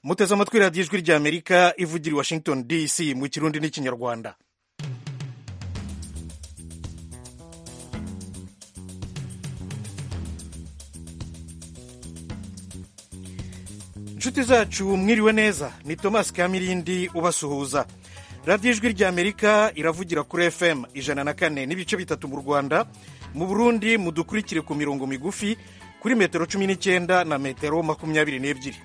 muteze amatwi radiyo ijwi ry'amerika ivugira i washington dc mu kirundi n'ikinyarwanda inshuti zacu mwiriwe neza ni tomasi kamirindi ubasuhuza radiyo ijwi ry'amerika iravugira kuri fm ijana na kane n'ibice bitatu mu rwanda mu burundi mudukurikire ku mirongo migufi kuri metero cumi n'icyenda na metero makumyabiri n'ebyiri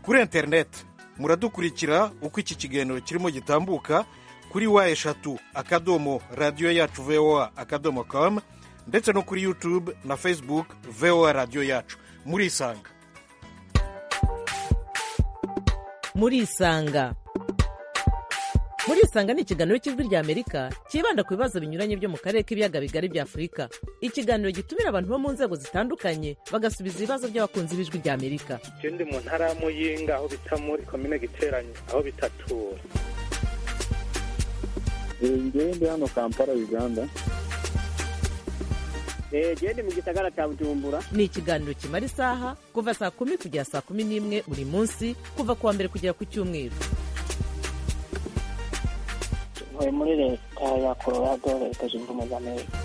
kuri interineti muradukurikira uko iki kiganiro kirimo gitambuka kuri wa eshatu akadomo radiyo yacu voa akadomo komu ndetse no kuri yutube na facebook voa radiyo yacu murisanga murisanga murisanga ni ikiganiro cy'ijwi ry'amerika cyibanda ku bibazo binyuranye byo mu karere k'ibiyaga bigari bya afurika ikiganiro gitumira abantu bo mu nzego zitandukanye bagasubiza ibibazo by'abakunzi b'ijwi ry'amerika icyo ndi mu ntara ya muyinga aho bita muri komine giteranye aho bita tura ndi hano kampala uganda genda mu gisagara cya bujumbura ni ikiganiro kimara isaha kuva saa kumi kugera saa kumi n'imwe buri munsi kuva ku wa mbere kugera ku cyumweru ntuye muri leta ya colorado leta zunze ubumwe za amerika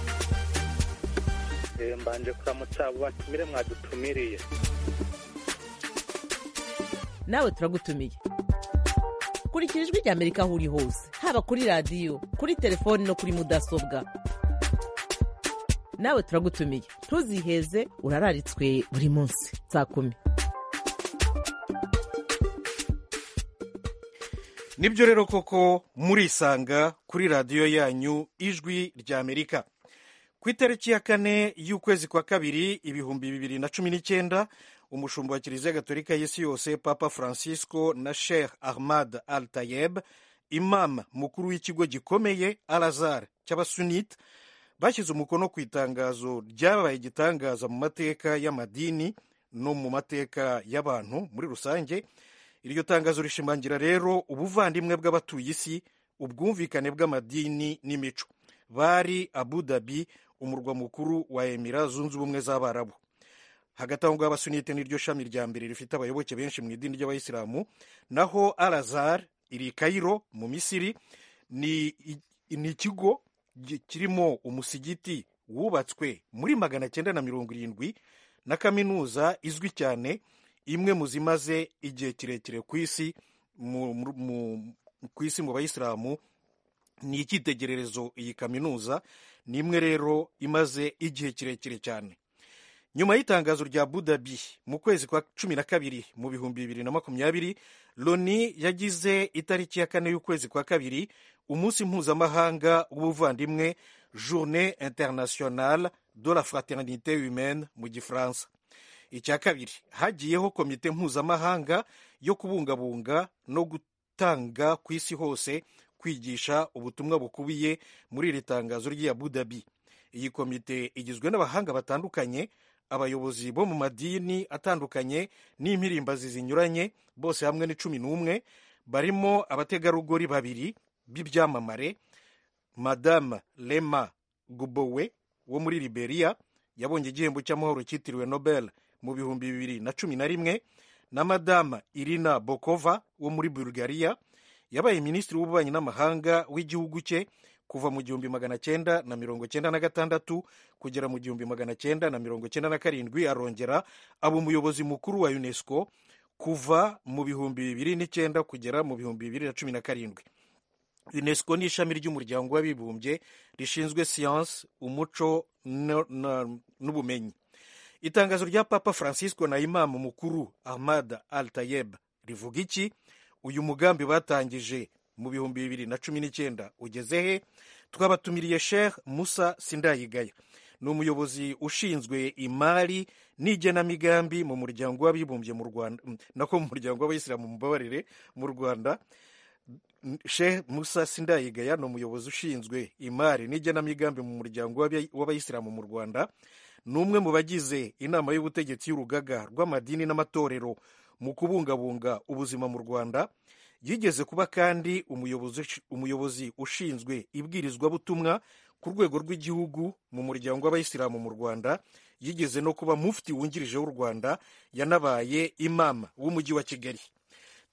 mbanje kuramutsa abo batumire mwadutumiriye nawe turagutumiye kurikira ijwi ry'amerika aho uri hose haba kuri radiyo kuri telefoni no kuri mudasobwa nawe turagutumiye ntuziheze urararitswe buri munsi saa kumi nibyo rero koko murisanga kuri radiyo yanyu ijwi ry'amerika ku itariki ya kane y'ukwezi kwa kabiri ibihumbi bibiri na cumi n'icyenda umushumba wa kiliziya gatolika y'isi yose papa francisco na sheikh ahmad al tayeb imam mukuru w'ikigo gikomeye al azhar cy'abasunite bashyize umukono ku itangazo ryabaye igitangaza mu mateka y'amadini no mu mateka y'abantu muri rusange iryo tangazo rishimangira rero ubuvandimwe bw'abatuye isi ubwumvikane bw'amadini n'imico bari abu dhabi umurwa mukuru wa emira zunze ubumwe z'abarabu hagati aho ngaho abasunite n'iryo shami rya mbere rifite abayoboke benshi mu idini ry'abayisilamu naho alazar iri kayiro mu misiri ni ikigo kirimo umusigiti wubatswe muri magana cyenda na mirongo irindwi na kaminuza izwi cyane imwe mu zimaze igihe kirekire ku isi ku isi mu bayisilamu ni icyitegererezo iyi kaminuza ni imwe rero imaze igihe kirekire cyane nyuma y'itangazo rya budabi mu kwezi kwa cumi na kabiri mu bihumbi bibiri na makumyabiri loni yagize itariki ya kane y'ukwezi kwa kabiri umunsi mpuzamahanga w'ubuvandimwe journée internationale de la fraternité humaine mu gifaransa icya kabiri hagiyeho komite mpuzamahanga yo kubungabunga no gutanga ku isi hose kwigisha ubutumwa bukubiye muri iri tangazo ry'i abu dhabi iyi komite igizwe n'abahanga batandukanye abayobozi bo mu madini atandukanye n'impirimbazi zinyuranye bose hamwe ni cumi n'umwe barimo abategarugori babiri b'ibyamamare madame lema gubowe wo muri liberia yabonye igihembo cy'amahoro cyitiriwe nobel mu bihumbi bibiri na cumi na rimwe na madame irina bokova wo muri bulgaria yabaye minisitiri w'ububanyi n'amahanga w'igihugu cye kuva mu gihumbi magana cyenda na mirongo cyenda na gatandatu kugera mu gihumbi magana cyenda na mirongo cyenda na karindwi arongera aba umuyobozi mukuru wa unesco kuva mu bihumbi bibiri n'icyenda kugera mu bihumbi bibiri na cumi na karindwi unesco ni ishami ry'umuryango w'abibumbye rishinzwe siyansi umuco n'ubumenyi itangazo rya papa francisco na imamu mukuru ahmad al tayeb rivuga iki uyu mugambi batangije mu bihumbi bibiri na cumi n'icyenda ugeze he twabatumiriye sheikh musa sindayigaya ni umuyobozi ushinzwe imari n'igenamigambi mu muryango w'abibumbye mu rwanda nako mu muryango w'abayisilamu mubabarire mu rwanda sheikh musa sindayigaya ni umuyobozi ushinzwe imari n'igenamigambi mu muryango w'abayisilamu mu rwanda ni umwe mu bagize inama y'ubutegetsi y'urugaga rw'amadini n'amatorero mu kubungabunga ubuzima mu rwanda yigeze kuba kandi umuyobozi ushinzwe ibwirizwabutumwa ku rwego rw'igihugu mu muryango w'abayisilamu mu rwanda yigeze no kuba mufti wungirije w'u rwanda yanabaye imama w'umujyi wa kigali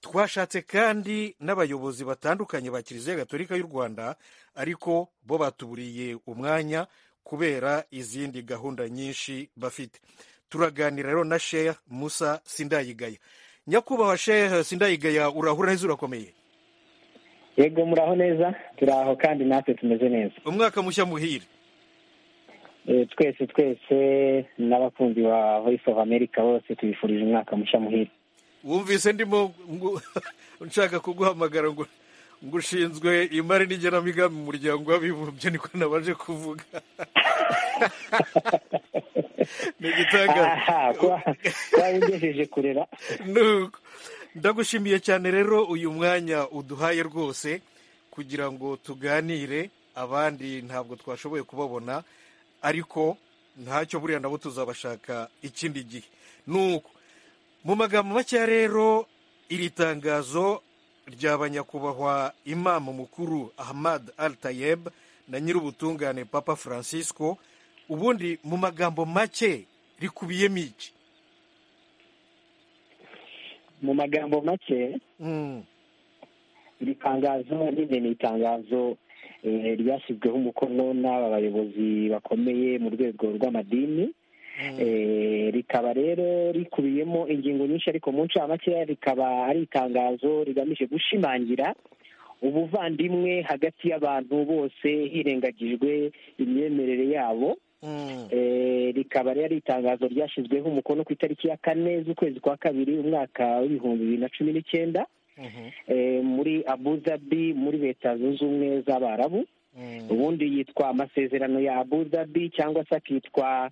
twashatse kandi n'abayobozi batandukanye ba kiliziya gatolika y'u rwanda ariko bo batuburiye umwanya kubera izindi gahunda nyinshi bafite turaganira rero na sheya musa sindayigaya nyakubahwa sheya sindayigaya urahura neza urakomeye yego muraho neza turaho kandi natwe tumeze neza umwaka mushya muhire Eh, twese twese n'abakunzi ba voice of america bose tubifurije umwaka mushya muhire wumvise ndimo ngu- nshaka kuguhamagara ngo ngo ushinzwe imari n'igenamigambi mu muryango w'abibumbye niko nabaje kuvuga ni igitangaza aha kuba kuba ugejeje kurera Nuko. ndagushimiye cyane rero uyu mwanya uduhaye rwose kugira ngo tuganire abandi ntabwo twashoboye kubabona ariko ntacyo buriya nabo tuzabashaka ikindi gihe nuko mu magambo makeya rero iri tangazo ryaba nyakubahwa imamu mukuru ahmad al tayeb na nyir'ubutungane papa francisco ubundi mu magambo make rikubiyemo iki mu magambo make Mm. iri tangazo nyine ni itangazo eh, ryashyizweho umukono n'aba bayobozi bakomeye mu rwego rw'amadini Eh, rikaba rero rikubiyemo ingingo nyinshi ariko mu ncamake rikaba ari itangazo rigamije gushimangira ubuvandimwe hagati y'abantu bose hirengagijwe imyemerere yabo Mm. Eh, rikaba rero ari itangazo ryashyizweho umukono ku itariki ya kane z'ukwezi kwa kabiri umwaka w'ibihumbi bibiri na cumi n'icyenda Mhm. eh, muri abu dhabi muri leta zunze ubumwe z'abarabu Mm. ubundi yitwa amasezerano ya abu dhabi cyangwa se akitwa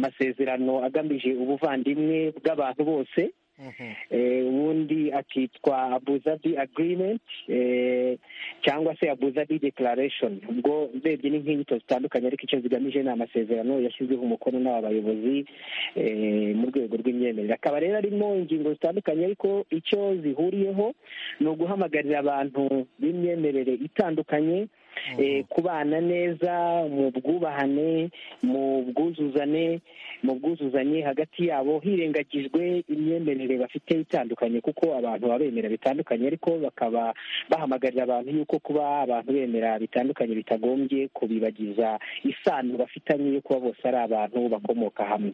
amasezerano agamije ubuvandimwe bw'abantu bose Mhm. Eh, ubundi akitwa abu dhabi agreement eh, cyangwa se abu dhabi declaration ubwo urebye ni nk'inyito zitandukanye ariko icyo zigamije ni amasezerano yashyizweho umukono n'aba bayobozi eh, mu rwego rw'imyemerere akaba rero arimo ingingo zitandukanye ariko icyo zihuriyeho ni uguhamagarira abantu b'imyemerere itandukanye eh, kubana neza mu bwubahane mu bwuzuzane mu bwuzuzanye hagati yabo hirengagijwe imyemerere bafite itandukanye kuko abantu baba bemera bitandukanye ariko bakaba bahamagarira abantu yuko kuba abantu bemera bitandukanye bitagombye kubibagiza isano bafitanye yo kuba bose ari abantu bakomoka hamwe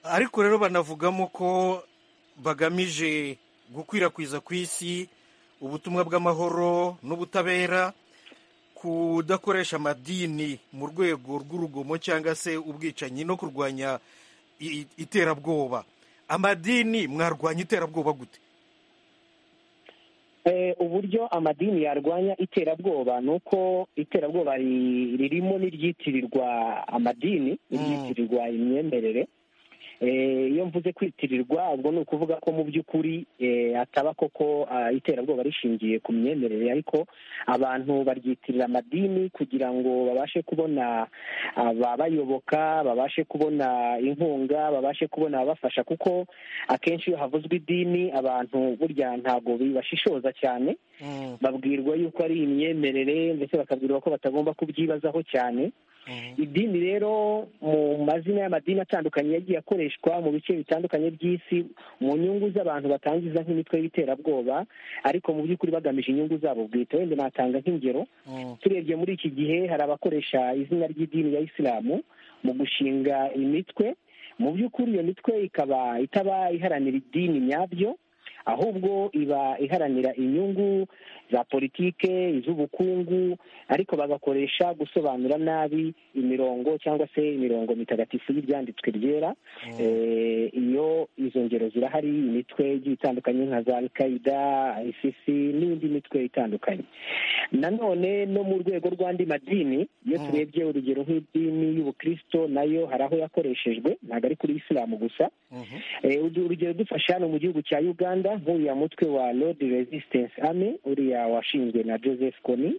ariko rero banavugamo ko bagamije gukwirakwiza ku isi ubutumwa bw'amahoro n'ubutabera kudakoresha amadini mu rwego rw'urugomo cyangwa se ubwicanyi no kurwanya i- i- iterabwoba amadini mwarwanya iterabwoba gute Eh, uburyo amadini yarwanya iterabwoba ni uko iterabwoba ri- ririmo n'iryitirirwa amadini n'iryitirirwa imyemerere Eh, iyo mvuze kwitirirwa ubwo ni ukuvuga ko mu by'ukuri eh, ataba koko ah, iterabwoba rishingiye ku myemerere ariko abantu baryitirira amadini kugira ngo babashe kubona ababayoboka babashe kubona inkunga babashe kubona ababafasha kuko akenshi iyo havuzwe idini abantu burya ntabwo bibashishoza cyane Mm. babwirwa yuko ari imyemerere ndetse bakabwirwa ko batagomba kubyibazaho cyane Mhm. idini rero mu mazina y'amadini atandukanye yagiye akoreshwa mu bice bitandukanye by'isi mu nyungu z'abantu batangiza nk'imitwe y'iterabwoba ariko mu by'ukuri bagamije inyungu zabo bwite wenda natanga nk'ingero Mm. turebye muri iki gihe hari abakoresha izina ry'idini ya isilamu mu gushinga imitwe mu by'ukuri iyo mitwe ikaba itaba iharanira idini nyabyo ahubwo iba iharanira inyungu za politike iz'ubukungu ariko bagakoresha gusobanura nabi imirongo cyangwa se imirongo mitagatifu y'ibyanditswe ryera Eh, iyo izo ngero zirahari imitwe igiye itandukanye nka za alkaida isisi n'indi mitwe itandukanye nanone no mu rwego rw'andi madini iyo Mm. turebye urugero nk'idini y'ubukristo nayo hari aho yakoreshejwe ntabwo ari kuri isilamu gusa Mhm. Eh, udu- urugero dufashe hano mu gihugu cya uganda nk'uriya mutwe wa lord resistance army uriya washinzwe na joseph kony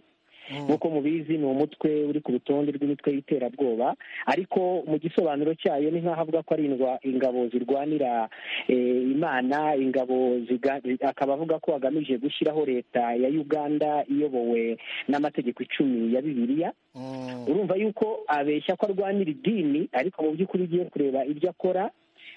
Mm. nk'uko mubizi ni umutwe uri ku rutonde rw'imitwe y'iterabwoba ariko mu gisobanuro cyayo ni nk'aho avuga ko ari indwa- ingabo zirwanira eh, imana ingabo ziga- zi- akaba avuga ko agamije gushyiraho leta ya uganda iyobowe n'amategeko icumi ya bibiliya Mm. urumva yuko abeshya ko arwanira idini ariko mu by'ukuri ugiye kureba ibyo akora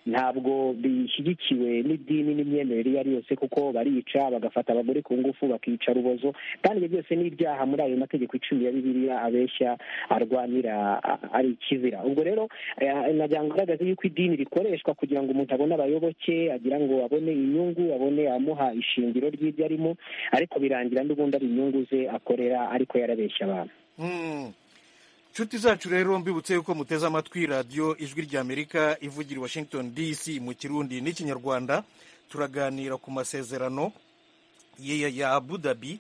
ntabwo bishyigikiwe n'idini n'imyemerere iyo ari yose kuko barica bagafata abagore ku ngufu bakica rubozo kandi ibyo byose ni ibyaha muri ayo mategeko icumi ya bibiliya abeshya arwanira a- ari ikizira ubwo rero eh, nagira ngo ngaragaze yuko idini rikoreshwa kugira ngo umuntu abone abayoboke agira ngo abone inyungu abone amuha ishingiro ry'ibyo arimo ariko birangira n'ubundi ari inyungu ze akorera ariko yarabeshya abantu Mm. nshuti zacu rero mbibutse yuko muteze amatwi radiyo ijwi ry'amerika ivugira i washington dc mu kirundi n'ikinyarwanda turaganira ku masezerano ya, ya abu dhabi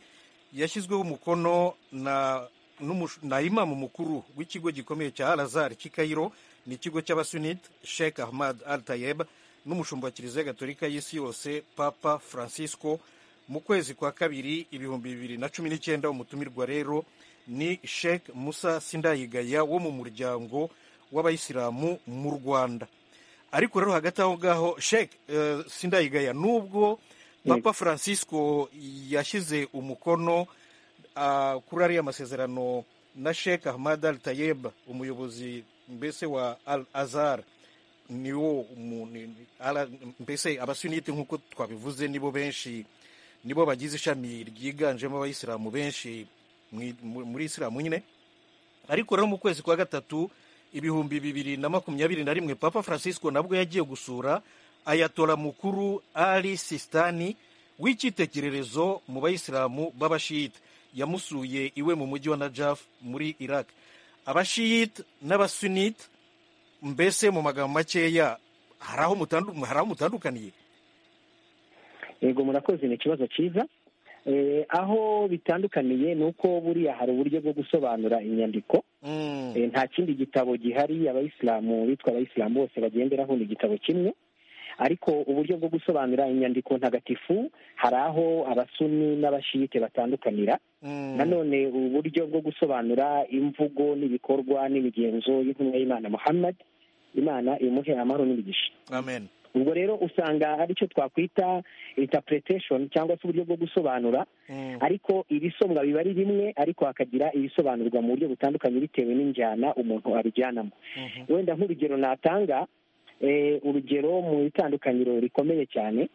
yashyizweho umukono na, n'umush- na imamu mukuru w'ikigo gikomeye cya alazar cy'i kairo ni ikigo cy'abasunit sheikh ahmad al tayeb n'umushumba wa kiliziya gatolika y'isi yose papa francisco mu kwezi kwa kabiri ibihumbi bibiri na cumi n'icyenda umutumirwa rero ni sheikh musa sindayigaya wo mu muryango w'abayisilamu mu rwanda ariko rero hagati aho ngaho sheikh eh, sindayigaya nubwo papa francisco yashyize umukono ah, kuri ariya masezerano na sheikh ahmad al tayeb umuyobozi mbese wa al azhar niwo mu- ni- ni- ala- mbese abasunite nk'uko twabivuze nibo benshi nibo bagize ishami ryiganjemo abayisilamu benshi mu- mu- muri isilamu nyine ariko rero mu kwezi kwa gatatu ibihumbi bibiri na makumyabiri na rimwe papa francisco nabwo yagiye gusura ayatora mukuru ali sistani w'icyitegererezo mu bayisilamu b'abashiyite yamusuye iwe mu mujyi wa najaf muri iraq abashiyite n'abasunite mbese mu magambo makeya hari aho mutandu- hari aho mutandukaniye yego murakoze ni ikibazo cyiza Eh, aho bitandukaniye ni uko buriya hari uburyo bwo gusobanura inyandiko Mm. Eh, nta kindi gitabo gihari abayisilamu bitwa abayisilamu bose bagenderaho ni igitabo kimwe ariko uburyo bwo gusobanura inyandiko ntagatifu hari aho abasuni n'abashiyite batandukanira Mm. nanone uburyo bwo gusobanura imvugo n'ibikorwa n'imigenzo y'intumwa y'imana muhammad imana imuhe amahoro n'imigisha amen ubwo rero usanga aricyo twakwita interpretation cyangwa se uburyo bwo gusobanura Mm. ariko ibisomwa biba ari bimwe ariko hakagira ibisobanurwa mu buryo butandukanye bitewe n'injyana umuntu abijyanamo Mhm. wenda nk'urugero natanga eh, urugero mu itandukanyiro rikomeye cyane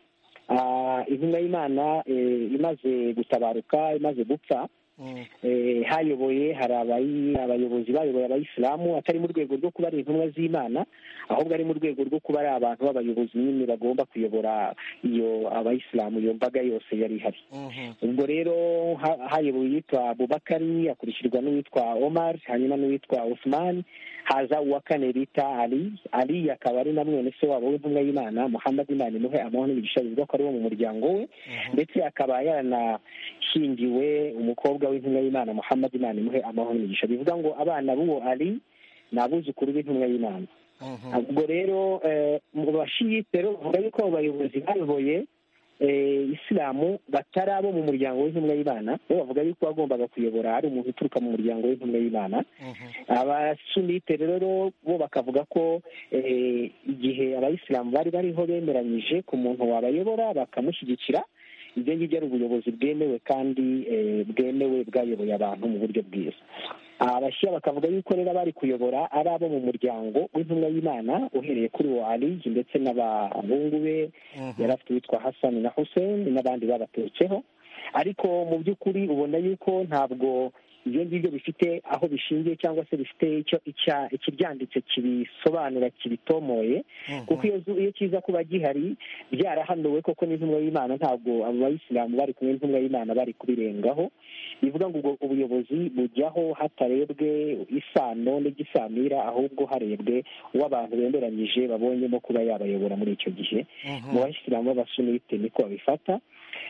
ah, intumwa y'imana eh, imaze gutabaruka imaze gupfa Mm. eh, hayoboye hari abayi- abayobozi bayoboye abayisilamu atari mu rwego rwo kuba ari intumwa z'imana ahubwo ari mu rwego rwo kuba ari abantu b'abayobozi nyine bagomba kuyobora iyo abayisilamu iyo mbaga yose yari ihari Mhm. ubwo rero ha- hayobowe uwitwa bubakari akurikirwa n'uwitwa omar hanyuma n'uwitwa osman haza uwa kane bita ali ali akaba ari na mwene se wabo w'intumwa y'imana muhammad imana imuhe amahoro n'imigisha bivuga ko ari wo mu muryango we ndetse akaba yaranashyingiwe umukobwa w'intumwa y'imana muhammad imana imuhe amahoro n'imigisha bivuga ngo abana b'uwo ali ni abuzukuru b'intumwa y'imana Mhm. ubwo rero eh, mu bashiyite rero bavuga yuko abo bayobozi bayoboye eh, isilamu batari abo mu muryango w'intumwa y'imana bo bavuga yuko wagombaga kuyobora ari umuntu uturuka mu muryango w'intumwa y'imana Mhm. abasunite rero bo bakavuga ko eh, igihe abayisilamu bari bariho bemeranyije ku muntu wabayobora bakamushyigikira ibyo ngibyo ari ubuyobozi bwemewe kandi eh, bwemewe bwayoboye abantu mu buryo bwiza abashya bakavuga yuko rero abari kuyobora ari abo mu muryango w'intumwa y'imana uhereye kuri uwo aliyi ndetse n'abahungu be Mhm. yari afite uwitwa hasani na hussein n'abandi babaturutseho ariko mu by'ukuri ubona yuko ntabwo ibyo ngibyo bifite aho bishingiye cyangwa se bifite icyo icya- ikibyanditse kibisobanura kibitomoye kuko iyo zu- iyo kiza kuba gihari byarahanuwe koko n'intumwa y'imana ntabwo abo bayisilamu bari kumwe n'intumwa y'imana bari kubirengaho bivuga ngo ubwo ubuyobozi bujyaho hatarebwe isano n'igisamira ahubwo harebwe uwo abantu bemeranyije babonyemo kuba yabayobora muri icyo gihe Mhm. mu bayisilamu b'abasunite niko babifata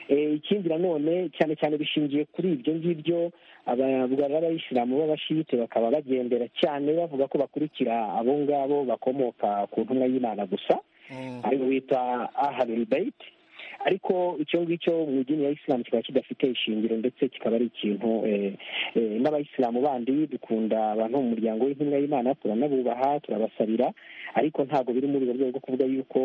Eh, ikindi nanone cyane cyane bishingiye kuri ibyo ngibyo ababwira b'abayisilamu b'abashiyite bakaba bagendera cyane bavuga ko bakurikira abo ngabo bakomoka ku ntumwa y'imana gusa Mm. ari wita ahalul bait ariko icyo ngicyo mu idini ya isilamu kikaba kidafite ishingiro ndetse kikaba ari ikintu eh, eh, n'abayisilamu bandi dukunda abantu bo mu muryango w'intumwa y'imana turanabubaha turabasabira ariko ntabwo biri muri urwo rwego rwo kuvuga yuko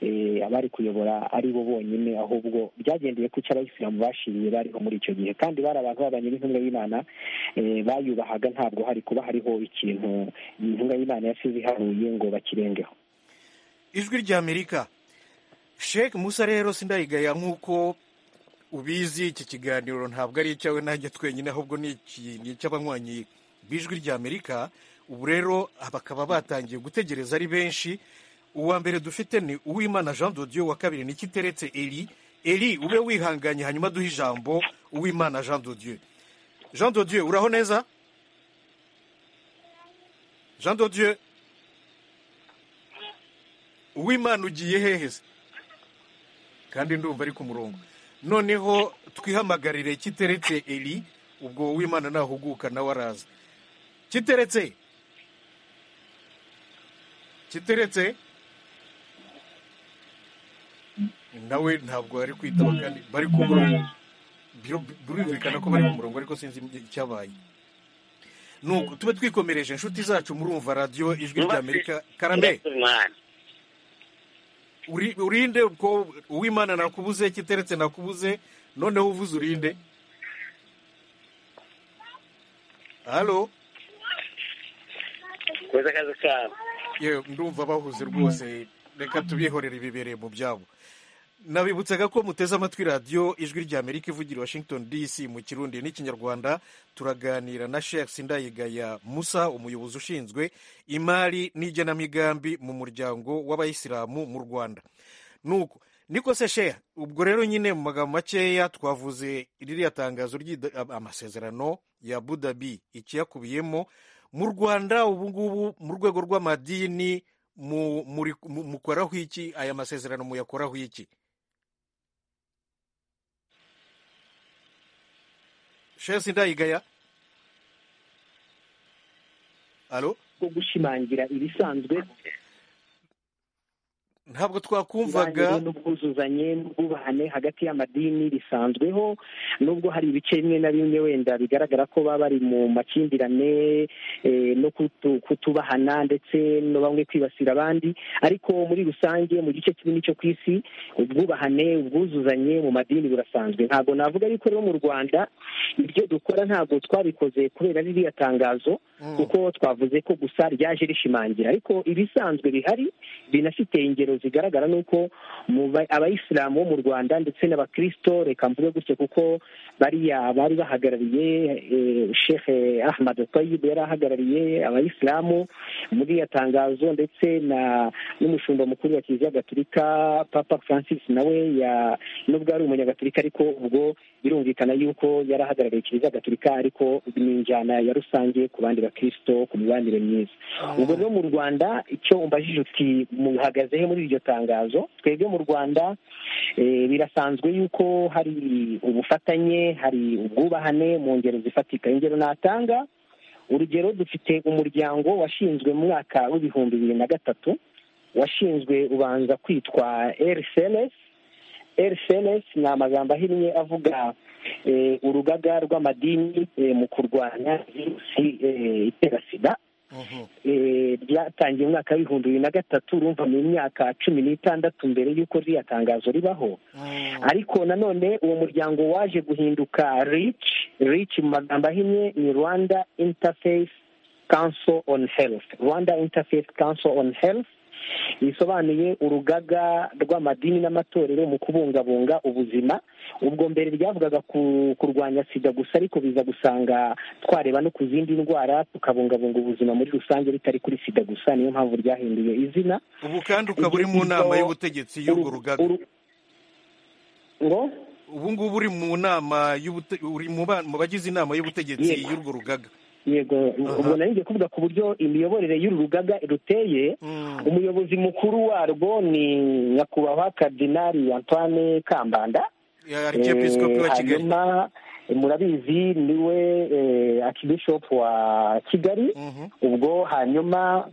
eh, abari kuyobora ari bo bonyine ahubwo byagendeye ku cyo abayisilamu bashiriye bariho muri icyo gihe kandi bari abantu babanye n'intumwa y'imana eh, bayubahaga ntabwo hari kuba hariho ikintu intumwa y'imana yasize iharuye ngo bakirengeho ijwi ry'amerika sheke musa rero sindayigaya nk'uko ubizi iki kiganiro ntabwo ari icyawe nanjye twenyine ahubwo ni iki- ni icy'abanywanyi b'ijwi ry'amerika ubu rero bakaba batangiye gutegereza ari benshi uwa mbere dufite ni uwimana jean dodiyo wa kabiri ni kiteretse eri eri ube wihanganye hanyuma duhe ijambo uwimana jean dodiyo jean dodiyo uraho neza jean dodiyo uwimana ugiye hehe se kandi ndumva ari ku murongo noneho twihamagarire kiteretse eri ubwo uwimana nahuguka nawe araza kiteretse kiteretse nawe ntabwo ari kwitaba kandi bari ku murongo Biro- birumvikana ko bari ku murongo ariko sinzi icyabaye nuko tube twikomereje inshuti zacu murumva radiyo ijwi ry'amerika karambe Uri- urinde ubwo uwimana nakubuze kiteretse nakubuze noneho uvuze urinde halo koza akazi kabo yewe ndumva bahuze rwose reka tubihorere bibereye mu byabo nabibutsaga ko muteze amatwi radiyo ijwi ry'amerika ivugira i washington dc mu kirundi n'ikinyarwanda turaganira na sheikh sindayigaya musa umuyobozi ushinzwe imari n'igenamigambi mu muryango w'abayisilamu mu rwanda nuko niko se sheya ubwo rero nyine mu magambo makeya twavuze ririya tangazo ry'ida- amasezerano ya budabi ikiyakubiyemo mu rwanda ubu ngubu mu rwego rw'amadini mu- muri- mu- mukoraho iki aya masezerano muyakoraho iki sheya sindayigaya alo bwo gushimangira ibisanzwe ntabwo twakumvaga ibibanire n'ubwuzuzanye n'ubwubahane hagati y'amadini bisanzweho nubwo hari ibice bimwe na bimwe wenda bigaragara ko baba bari mu makimbirane eh, no kutu- kutubahana ndetse no bamwe kwibasira abandi ariko muri rusange mu gice kinini cyo ku isi ubwubahane ubwuzuzanye mu madini burasanzwe ntabwo navuga yuko rero mu rwanda ibyo dukora ntabwo twabikoze kubera ririya tangazo Mm. kuko twavuze ko gusa ryaje rishimangira ariko ibisanzwe bihari binafite ingero zigaragara nuko mu ba- abayisilamu bo mu rwanda ndetse n'abakristo reka mvuge gutyo kuko bariya bari bahagarariye eh, sheikh ahmad tayib yari ahagarariye abayisilamu muri iyo tangazo ndetse na n'umushumba mukuru wa kiliziya gatolika papa francis nawe ya- nubwo ari umunyagatolika ariko ubwo birumvikana yuko yari ahagarariye kiliziya gatolika ariko ni injyana ya rusange ku bandi bakristo ku mibanire myiza ubwo rero mu rwanda icyo umbajije uti muhagaze he muri iryo tangazo twebwe mu rwanda eh, birasanzwe yuko hari ubufatanye hari ubwubahane mu ngero zifatika ingero natanga urugero dufite umuryango washinzwe mu mwaka w'ibihumbi bibiri na gatatu washinzwe ubanza kwitwa rcns rcns ni amagambo ahinnye avuga eh, urugaga rw'amadini eh, mu kurwanya virusi eh, itera sida Mhm. eh, ryatangiye umwaka w'ibihumbi bibiri na gatatu urumva mu myaka cumi n'itandatu mbere y'uko ririya tangazo ribaho Mm. ariko nanone uwo muryango waje guhinduka rich rich mu magambo ahinnye ni rwanda interface council on health rwanda interface council on health bisobanuye urugaga rw'amadini n'amatorero mu kubungabunga ubuzima ubwo mbere ryavugaga ku kurwanya sida gusa ariko biza gusanga twareba no ku zindi ndwara tukabungabunga ubuzima muri rusange bitari kuri sida gusa niyo mpamvu ryahinduye izina ubu kandi ukaba uri mu nama y'ubutegetsi y'urwo Uru- rugaga uru- ngo ubu ngubu uri mu nama y'ubute- uri mu ba- mu bagize inama y'ubutegetsi Yego. y'urwo rugaga yego ubwo nari ngiye kuvuga ku buryo imiyoborere y'uru rugaga ruteye Mm. umuyobozi mukuru warwo ni nyakubahwa kardinali antoine kambanda Ya- arcyepiskopi wa Eh, kigali hanyuma eh, murabizi niwe eh, archbishop wa kigali Mhm. ubwo hanyuma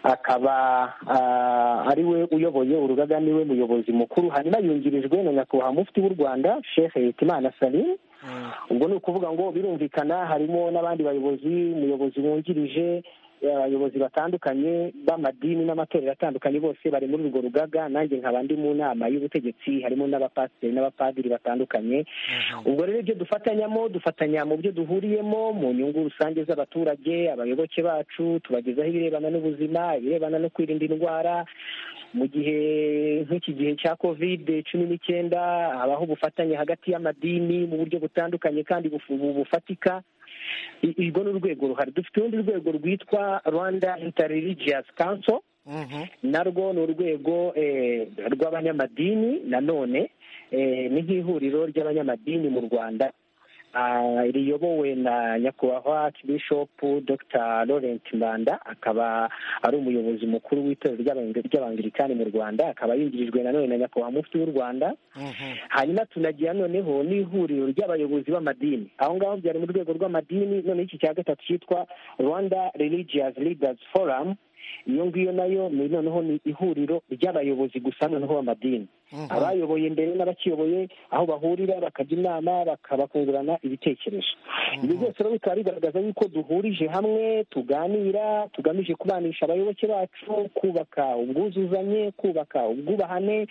akaba ah, ari we uyoboye urugaga niwe muyobozi mukuru hanyuma yungirijwe na nyakubahwa mufti w'u rwanda sheikh hitimana salim Mm. ubwo ni ukuvuga ngo birumvikana harimo n'abandi bayobozi umuyobozi wungirije abayobozi batandukanye b'amadini n'amatorero atandukanye bose bari muri urwo rugaga nanjye nkaba ndi mu nama y'ubutegetsi harimo n'abapasiteri n'abapadiri batandukanye ubwo rero ibyo dufatanyamo dufatanya mu byo duhuriyemo mu nyungu rusange z'abaturage abayoboke bacu tubagezaho ibirebana n'ubuzima ibirebana no kwirinda indwara mu gihe nk'iki gihe cya kovide cumi n'icyenda habaho ubufatanye hagati y'amadini mu buryo butandukanye kandi bufu- bufatika I- urwo ni urwego ruhari dufite urundi rwego rwitwa rwanda interreligious council Mhm. narwo ni urwego eh, rw'abanyamadini nanone eh, ni nk'ihuriro ry'abanyamadini mu rwanda Ah, riyobowe na nyakubahwa bishopu dr laurent mbanda akaba ari umuyobozi mukuru w'itorero ry'Abange- ry'abangilikani mu rwanda akaba yungirijwe nanone na nyakubahwa mufti w'u rwanda Mhm. hanyuma tunagira noneho n'ihuriro ry'abayobozi b'amadini aho ngaho byari mu rwego rw'amadini noneho iki cya gatatu cyitwa rwanda religious leaders forum iyo ngiyo nayo ni noneho ni ihuriro ry'abayobozi gusa noneho b'amadini Mhm. abayoboye mbere n'abakiyoboye aho bahurira bakajya inama bakabakungurana ibitekerezo ibyo byose rero bikaba bigaragaza yuko duhurije hamwe tuganira tugamije kubanisha abayoboke bacu kubaka ubwuzuzanye kubaka ubwubahane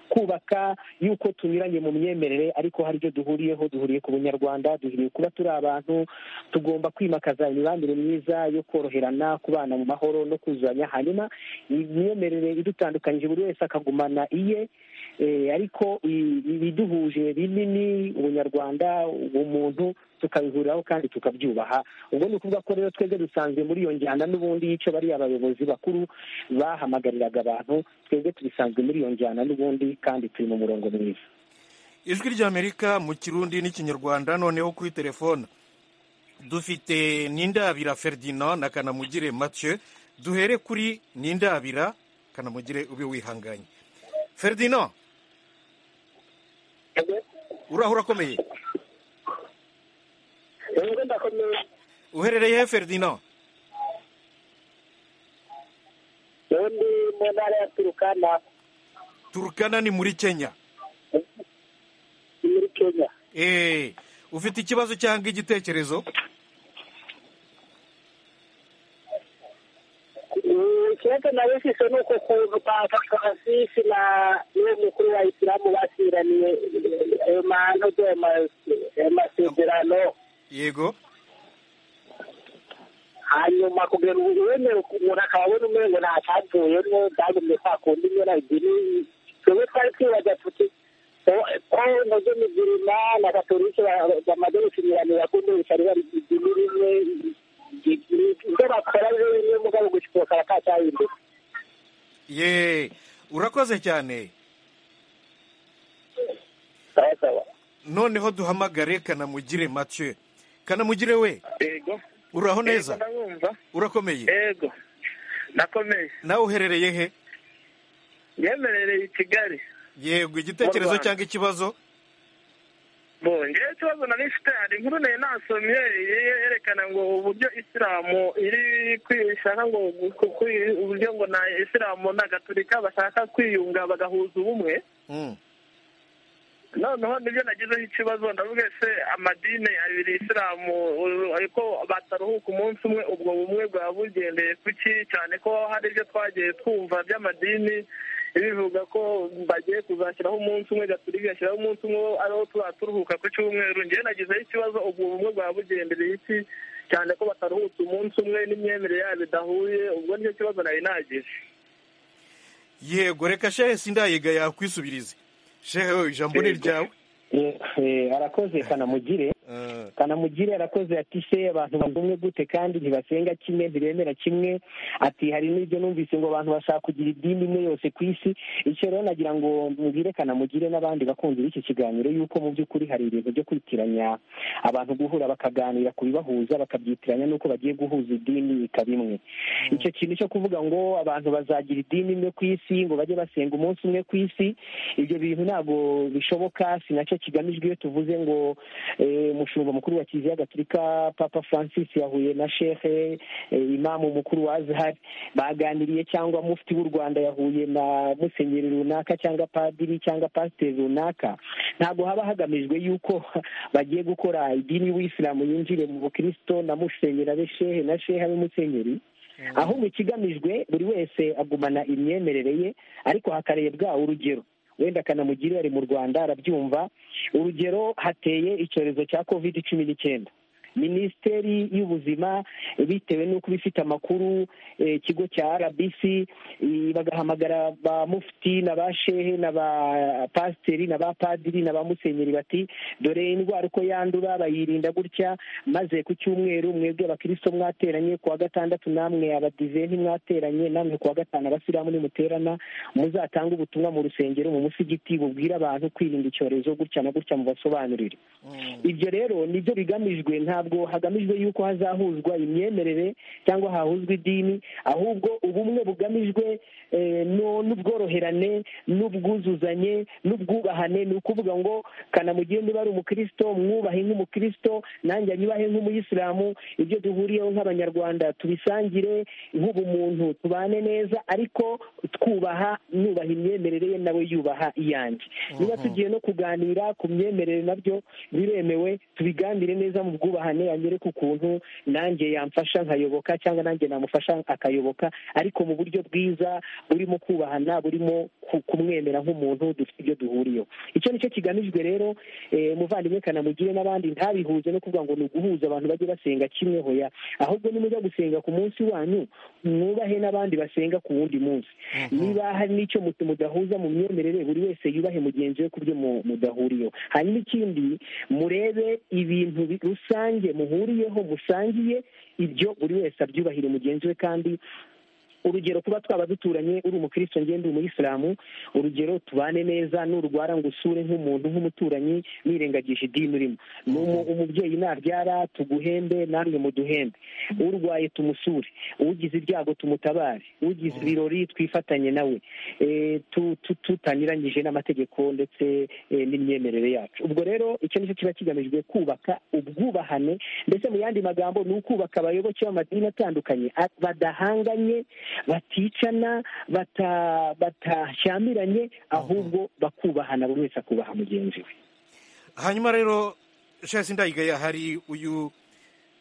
kubaka yuko tunyuranye mu myemerere ariko hari ibyo duhuriyeho duhuriye ku bunyarwanda duhuriye kuba turi abantu tugomba kwimakaza imibanire myiza yo koroherana kubana mu mahoro no kuzuzanya hanyuma imyemerere idutandukanyije buri wese akagumana iye Eh, ariko i- ibiduhuje binini ubunyarwanda ubumuntu tukabihuriraho kandi tukabyubaha ubwo ni ukuvuga ko rero twebwe dusanzwe muri iyo njyana n'ubundi y'icyo bariya abayobozi bakuru bahamagariraga abantu twebwe tubisanzwe muri iyo njyana n'ubundi kandi turi mu murongo mwiza ijwi ry'amerika mu kirundi n'ikinyarwanda noneho kuri telefone dufite nindabira ferdinand na kanamugire mathieu duhere kuri nindabira kanamugire ube wihanganye ferdinand uraho urakomeye uherereye he ferdinand ubundi mu ntara ya turukana turukana ni muri kenya ni muri kenya eee ufite ikibazo cyangwa igitekerezo Mm, ikibazo nawe shusho ni uko kuntu papa karasisi na niwe mukuru wa isilamu basiraniye ayo mahano ayo masezerano yego hanyuma kugera ubu wemera umuntu akaba abona umengo ntacyavuyemo byagumye kwa kundi nyine ebyiri twebwe twari twibaza tuti o- ko nazo migirima na gatorike bamaze gukinyuranira kundi bitari bari idini rimwe ibyo bakora byo bimwe mugabo gucukuka bakacyahinduka yeee urakoze cyane sawa sawa noneho duhamagare kanamugire mathieu kanamugire we yego uraho neza ndabumva urakomeye yego nakomeye nawe uherereye he yemerereye i kigali yego Mu igitekerezo Rwanda. cyangwa ikibazo bongeyeho ikibazo nari mfite hari inkuru nayo nasomye ye- yerekana ngo uburyo isilamu iri kwishaka ngo ku- ku- uburyo ngo na isilamu na gaturika bashaka kwiyunga bagahuza ubumwe Mm. noneho nibyo nagizeho ikibazo ndavuga se amadini abiri isilamu u- ariko bataruhuka umunsi umwe ubwo bumwe bwaba bugendeye kuki cyane ko hari ibyo twagiye twumva by'amadini bivuga ko bagiye kuzashyiraho umunsi umwe gaturi gashyiraho umunsi umwe ariho tuba turuhuka ku cyumweru ngewe nagizeho ikibazo ubwo bumwe bwaba bugendereye iki cyane ko bataruhutse umunsi umwe n'imyemerere yabo idahuye ubwo nicyo kibazo nari nagize yego reka shehe sindayiga yakwisubirize shehe we ijambo ni ryawe Eh, eh, arakoze kanamugire Eh, kanamugire arakoze ati se abantu bagumye gute kandi ntibasenga kimwe ntibemera kimwe ati hari n'ibyo numvise ngo abantu bashaka kugira idini imwe yose ku isi icyo rero nagira ngo mubwire kanamugire n'abandi bakunzi b'iki kiganiro yuko mu by'ukuri hari ibintu byo kwitiranya abantu guhura bakaganira ku bibahuza bakabyitiranya n'uko bagiye guhuza idini ikaba imwe icyo kintu cyo kuvuga ngo abantu bazagira idini imwe ku isi ngo bajye basenga umunsi umwe ku isi ibyo bintu ntabwo bishoboka si nacyo kigamijwe iyo tuvuze ngo eh, umushumba mukuru wa kiliziya gatolika papa francis yahuye na shehe eh, imamu mukuru wa azhari baganiriye cyangwa mufti w'u rwanda yahuye na musenyeri runaka cyangwa padiri cyangwa pasiteri runaka ntabwo haba hagamijwe yuko bagiye gukora idini y'ubuyisilamu yinjire mu bukristo na musenyeri abe shehe na shehe abe musenyeri ahubwo ikigamijwe buri wese agumana imyemerere ye ariko hakarebwa urugero wenda kanamugire ari mu rwanda arabyumva urugero hateye icyorezo cya kovide cumi n'icyenda minisiteri y'ubuzima bitewe n'uko ibifite amakuru eh, ikigo cya rbc eh, bagahamagara ba mufti na ba shehe na ba pasiteri na ba padiri na ba musenyeri bati dore indwara uko yandura bayirinda gutya maze ku cyumweru mwebwe abakristo mwateranye ku wa gatandatu namwe abadive ntimwateranye namwe ku wa gatanu abasilamu nimuterana muzatange ubutumwa mu rusengero mu musigiti bubwire abantu kwirinda icyorezo gutya na gutya mubasobanurire ibyo rero nibyo bigamijwe ntabwo hagamijwe yuko hazahuzwa imyemerere cyangwa hahuzwa idini ahubwo ubumwe bugamijwe eh, no- n'ubworoherane n'ubwuzuzanye n'ubwubahane ni ukuvuga ngo kanamugire niba ari umukristo mwubahe nk'umukristo nanjye anyubahe nk'umuyisilamu ibyo duhuriyeho nk'abanyarwanda tubisangire nk'ubumuntu tubane neza ariko twubaha nubaha imyemerere ye nawe yubaha iyanjye niba tugiye no kuganira ku myemerere nabyo biremewe tubiganire neza mu bwubahane anyereke ukuntu nanjye yamfasha nkayoboka cyangwa nanjye namufasha akayoboka ariko mu buryo bwiza burimo kubahana burimo ku- kumwemera nk'umuntu dufite ibyo duhuriyeho icyo nicyo kigamijwe rero eh, muvandimwe kanamugire n'abandi ntabihuze no kuvuga ngo ni uguhuza abantu bajye basenga kimwe hoya ahubwo nimujya gusenga ku munsi wanyu mwubahe n'abandi basenga ku wundi munsi niba hari n'icyo mu- mudahuza mu myemerere buri wese yubahe mugenzi we ku byo mu- mudahuriyeho hanyuma ikindi murebe ibintu bi- rusange muhuriyeho musangiye ibyo buri wese abyubahire mugenzi we kandi urugero kuba twaba duturanye uri umukristo ngende uri umuyisilamu urugero tubane neza nurwara ngo usure nk'umuntu nk'umuturanyi wirengagije idini urimo ni umu- umubyeyi nabyara tuguhembe namwe muduhembe urwaye tumusure ugize ibyago tumutabare ugize ibirori twifatanye nawe Eh, tu- tu- tutanyuranyije n'amategeko ndetse eh, n'imyemerere yacu ubwo rero icyo nicyo kiba kigamijwe kubaka ubwubahane ndetse mu yandi magambo ni ukubaka abayoboke b'amadini atandukanye a- badahanganye baticana bata- batashyamiranye ahubwo bakubahana buri wese akubaha mugenzi we hanyuma rero shasi ndayigaya hari uyu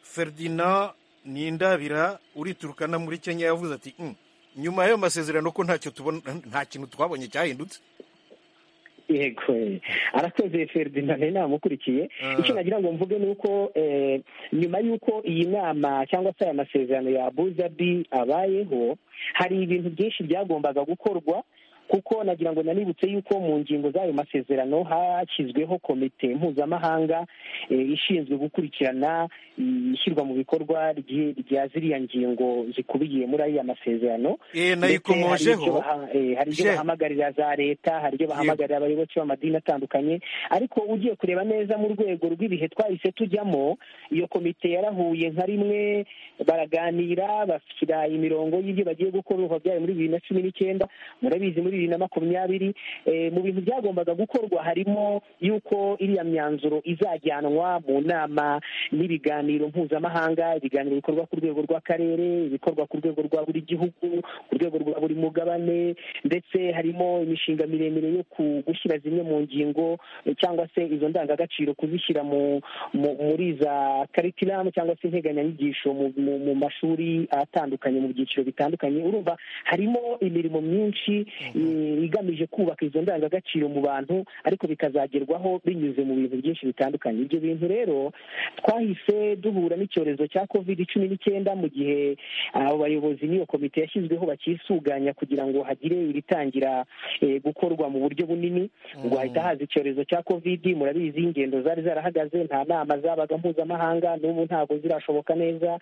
ferdinand nindabira uriturukana muri kenya yavuze ati "Mm, nyuma y'ayo masezerano ko ntacyo tubona nta kintu twabonye cyahindutse yego eh, arakoze ferdinand namukurikiye Ah. icyo nagira ngo mvuge ni uko eh, nyuma y'uko iyi nama cyangwa se aya masezerano ya abuzabi abayeho hari ibintu byinshi byagombaga gukorwa kuko nagira ngo nanibutse yuko mu ngingo z'ayo masezerano hashyizweho komite mpuzamahanga eh, ishinzwe gukurikirana mm, ishyirwa mu bikorwa rye- rya ziriya ngingo zikubiye muri aya masezerano Eh, Ndetse hari ibyo nayikomojeho baha- eh, hari ibyo Je- bahamagarira za leta hari ibyo bahamagarira abayoboke b'amadini atandukanye ariko ugiye kureba neza mu rwego rw'ibihe twahise tujyamo iyo komite yarahuye nka rimwe baraganira bashyira imirongo y'ibyo bagiye gukorwa byayo muri bibiri na cumi n'icyenda murabizi muri bibiri na makumyabiri Eh, mu bintu byagombaga gukorwa harimo y'uko iriya myanzuro izajyanwa mu nama n'ibiganiro mpuzamahanga ibiganiro bikorwa ku rwego rw'akarere ibikorwa ku rwego rwa buri gihugu ku rwego rwa buri mugabane ndetse harimo imishinga miremire yo ku- gushyira zimwe mu ngingo eh, cyangwa se izo ndangagaciro kuzishyira mu mu- muri za karikiramu cyangwa se integanyanyigisho mu, mu, mu mashuri atandukanye mu byiciro bitandukanye urumva harimo imirimo myinshi eh, igamije kubaka izo ndangagaciro mu bantu ariko bikazagerwaho binyuze mu bintu byinshi bitandukanye ibyo bintu rero twahise duhura n'icyorezo cya covid cumi n'icyenda mu gihe abo bayobozi n'iyo komite yashyizweho bakisuganya kugira ngo hagire ibitangira eh, gukorwa mu buryo bunini ngo hahita haza icyorezo cya covid murabizi ingendo zari zarahagaze nta nama zabaga mpuzamahanga n'ubu ntabwo zirashoboka neza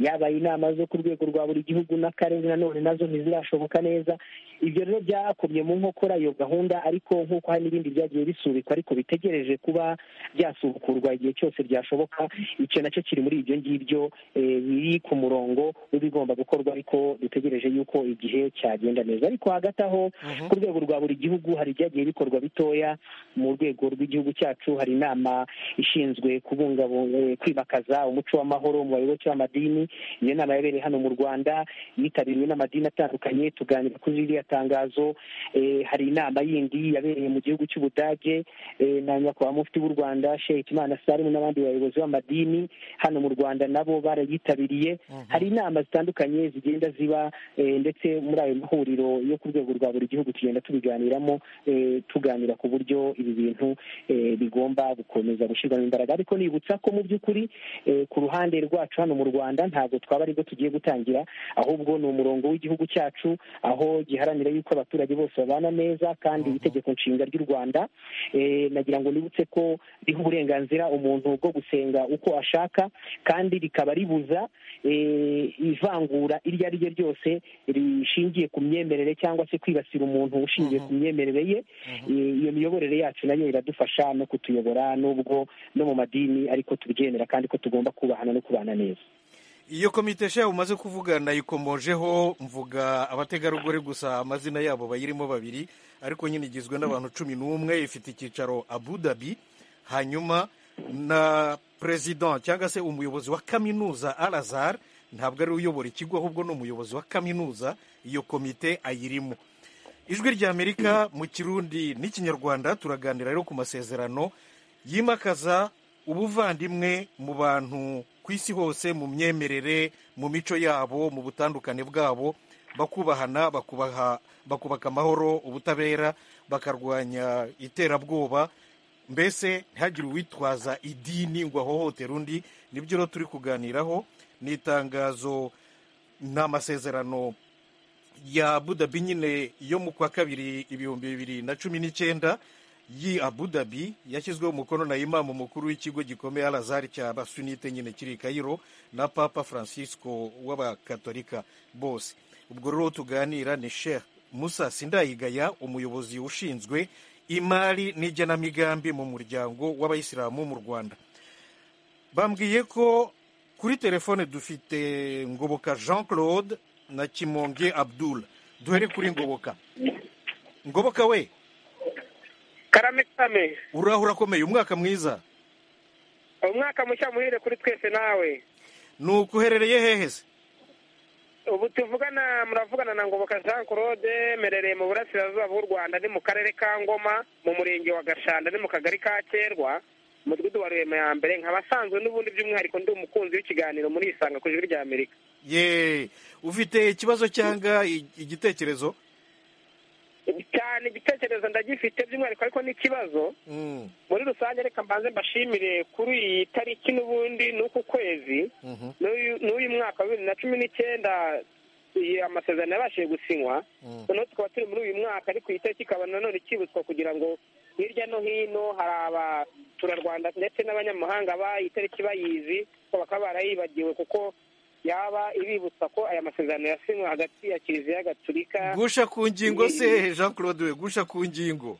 yabaye inama zo ku rwego rwa buri gihugu n'akarere nanone nazo ntizirashoboka neza ibyo rero byakomye mu nkokora iyo gahunda ariko nk'uko hari n'ibindi byagiye bisubikwa ariko bitegereje kuba byasubukurwa igihe cyose byashoboka icyo nacyo kiri muri ibyo ngibyo eh, biri ku murongo w'ibigomba gukorwa ariko dutegereje yuko igihe cyagenda neza ariko hagati aho ku rwego rwa buri gihugu hari ibyagiye bikorwa bitoya mu rwego rw'igihugu cyacu hari inama ishinzwe kubungabunga eh, kwimakaza umuco w'amahoro mu bayoboke b'amadini iyo nama yabereye hano mu rwanda yitabiriwe n'amadini atandukanye tuganira kuri ririya tangazo eh, hari inama yindi yabereye mu gihugu cy'ubudage eh, na nyakubahwa mufti w'u rwanda sheikh imana salimu n'abandi bayobozi b'amadini hano mu rwanda nabo barayitabiriye hari inama zitandukanye zigenda ziba eh, ndetse muri ayo mahuriro yo ku rwego rwa buri gihugu tugenda tubiganiramo eh, tuganira ku buryo ibi bintu eh, bigomba gukomeza gushyirwamo imbaraga ariko nibutsa ko mu by'ukuri eh, ku ruhande rwacu hano mu rwanda ntabwo twaba aribwo tugiye gutangira ahubwo ni umurongo w'igihugu cyacu aho giharanira yuko abaturage bose babana neza kandi itegeko nshinga ry'u rwanda eh, nagira ngo nibutse ko riha uburenganzira umuntu bwo gusenga uko ashaka kandi rikaba ribuza eh, ivangura iryo ari ryo ryose rishingiye ku myemerere cyangwa se kwibasira umuntu ushingiye ku myemerere ye Eh, iyo miyoborere yacu nayo iradufasha no kutuyobora n'ubwo no mu madini ariko tubyemera kandi ko tugomba kubahana no kubana neza iyo komite shya umaze kuvuga nayikomojeho mvuga abategarugori gusa amazina yabo bayirimo babiri ariko nyine igizwe n'abantu cumi n'umwe ifite icyicaro abu dhabi hanyuma na perezida cyangwa se umuyobozi wa kaminuza arazar ntabwo ari we uyobora ikigo ahubwo ni umuyobozi wa kaminuza iyo komite ayirimo ijwi ry'amerika mu kirundi n'ikinyarwanda turaganira rero ku masezerano yimakaza ubuvandimwe mu bantu ku isi hose mu myemerere mu mico yabo mu butandukane bwabo bakubahana bakubaha bakubaka amahoro ubutabera bakarwanya iterabwoba mbese ntihagire uwitwaza idini ngo ahohotere undi nibyo rero turi kuganiraho ni itangazo ni amasezerano ya Abu Dhabi nyine yo mu kwa kabiri ibihumbi bibiri na cumi n'icyenda yi Abu Dhabi yashyizweho umukono na imamu mukuru w'ikigo gikomeye alazari cya basunite nyine kiri i Cairo na papa francisco w'abakatolika bose ubwo rero tuganira ni sheikh musa sindayigaya umuyobozi ushinzwe imari n'igenamigambi mu muryango w'abayisilamu mu rwanda bambwiye ko kuri telefone dufite ngoboka jean claude na kimonge abdul duhere kuri ngoboka ngoboka we karame karame uraho urakomeye umwaka mwiza umwaka mushya muhire kuri twese nawe ni uko uherereye hehe se ubu tuvugana muravugana na ngoboka jean claude merereye mu burasirazuba bw'u rwanda ni mu karere ka ngoma mu murenge wa gashanda ni mu kagari ka kerwa mudugudu wa rurema ya mbere nkaba asanzwe n'ubundi by'umwihariko ndi umukunzi w'ikiganiro muri isanga ku ijwi rya amerika ye ufite ikibazo cyangwa i- igitekerezo cyane igitekerezo ndagifite by'umwihariko ariko n'ikibazo Mm, muri rusange reka mbanze mbashimire kuri iyi tariki n'ubundi n'uku kwezi mhm, n'uyu- n'uyu mwaka wa bibiri na cumi n'icyenda iyi amasezerano yabashije gusinywa mm. noneho tukaba turi muri uyu mwaka ariko iyi tariki ikaba nanone ikibutswa kugira ngo hirya no hino hari abaturarwanda ndetse n'abanyamahanga bayi tariki bayizi ko bakaba barayibagiwe kuko yaba ibibutsa ko aya masezerano yasinywe hagati ya kiliziya gatulika gusha ku ngingo se jean claude we gusha ku ngingo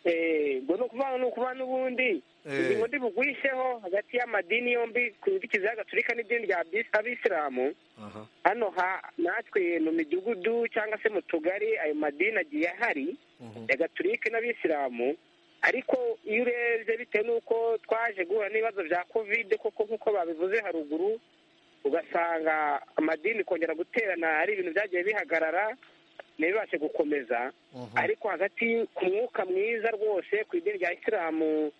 Eh, ngo ni ukuvana ni ukuvana n'ubundi Eh. ingingo ndi bugwisheho hagati y'amadini yombi ku nzitizi y'agaturika n'idini rya Abis- abisilamu Aha. hano ha natwe mu midugudu cyangwa se mu tugari ayo madini agiye ahari Mhm. ya gaturike n'abisilamu ariko iyo urebye bitewe n'uko twaje guhura n'ibibazo bya kovide koko nk'uko babivuze haruguru ugasanga amadini kongera guterana ari ibintu byagiye bihagarara ntibibashe gukomeza Mhm. ariko hagati ku mwuka mwiza rwose ku idini rya isilamu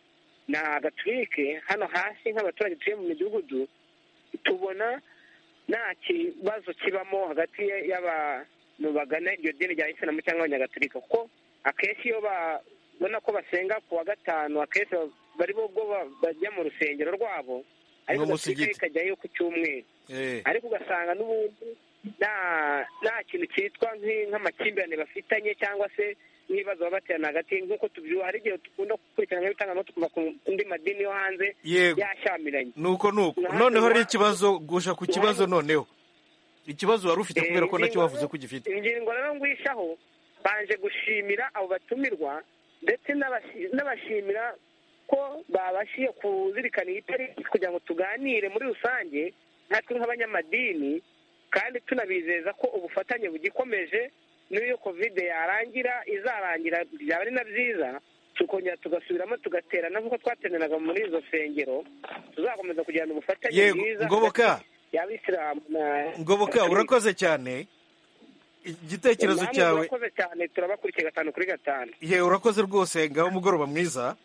na gaturike hano hasi nk'abaturage tuye mu midugudu tubona nta kibazo kibamo hagati y'abantu bagana iryo dini rya isilamu cyangwa abanyagaturika kuko akenshi iyo babona ko basenga ku wa gatanu akenshi bari bo ubwo ba- bajya mu rusengero rwabo ariko gaturika N'umusigiti. ikajyayo ku cyumweru Eh, ariko ugasanga n'ubundi nta nta kintu cyitwa nk'i- nk'amakimbirane bafitanye cyangwa se n'ibibazo baba baterana hagati nk'uko tubyuha hari igihe dukunda gukurikirana nk'ibitangazamakuru tukumva ku andi madini yo hanze yego yashyamiranye nuko nuko noneho ari ikibazo gusha ku kibazo noneho ikibazo wari ufite kubera ko nacyo wavuze ko ugifite ingingo rero ngwishaho banje gushimira abo batumirwa ndetse n'abashi- n'abashimira ko babashije kuzirikana iyi tariki kugira ngo tuganire muri rusange natwe nk'abanyamadini kandi tunabizeza ko ubufatanye bugikomeje n'iyo kovide yarangira izarangira byaba ari na byiza tukongera tugasubiramo tugaterana nk'uko twateranaga muri izo nsengero tuzakomeza kugirana ubufatanye Yego, bwiza Ngoboka. y'abisilamu na ngoboka urakoze cyane igitekerezo Namwe cyawe murakoze cyane turabakurikiye gatanu kuri gatanu ye urakoze rwose ngaho umugoroba mwiza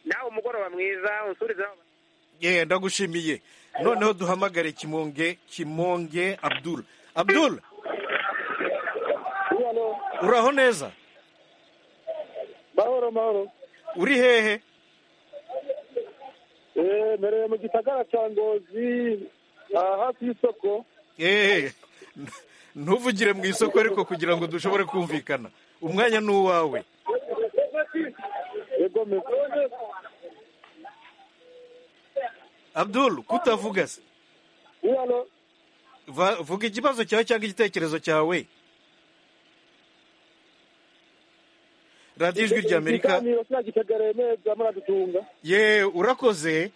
nawe umugoroba mwiza unsurizeho ye ndagushimiye noneho duhamagare kimonge kimonge abdul abdul uraho neza mahoro mahoro uri hehe eee mpereye mu gisagara cya ngozi aha hafi y'isoko eee ntuvugire mu isoko ariko kugira ngo dushobore kumvikana umwanya ni uwawe yego meze abdul kutavuga se iyano Va- vuga ikibazo cyawe cyangwa igitekerezo cyawe radiyo ijwi rya amerika ikiganiro sinagitegereye neza muradutunga ye urakoze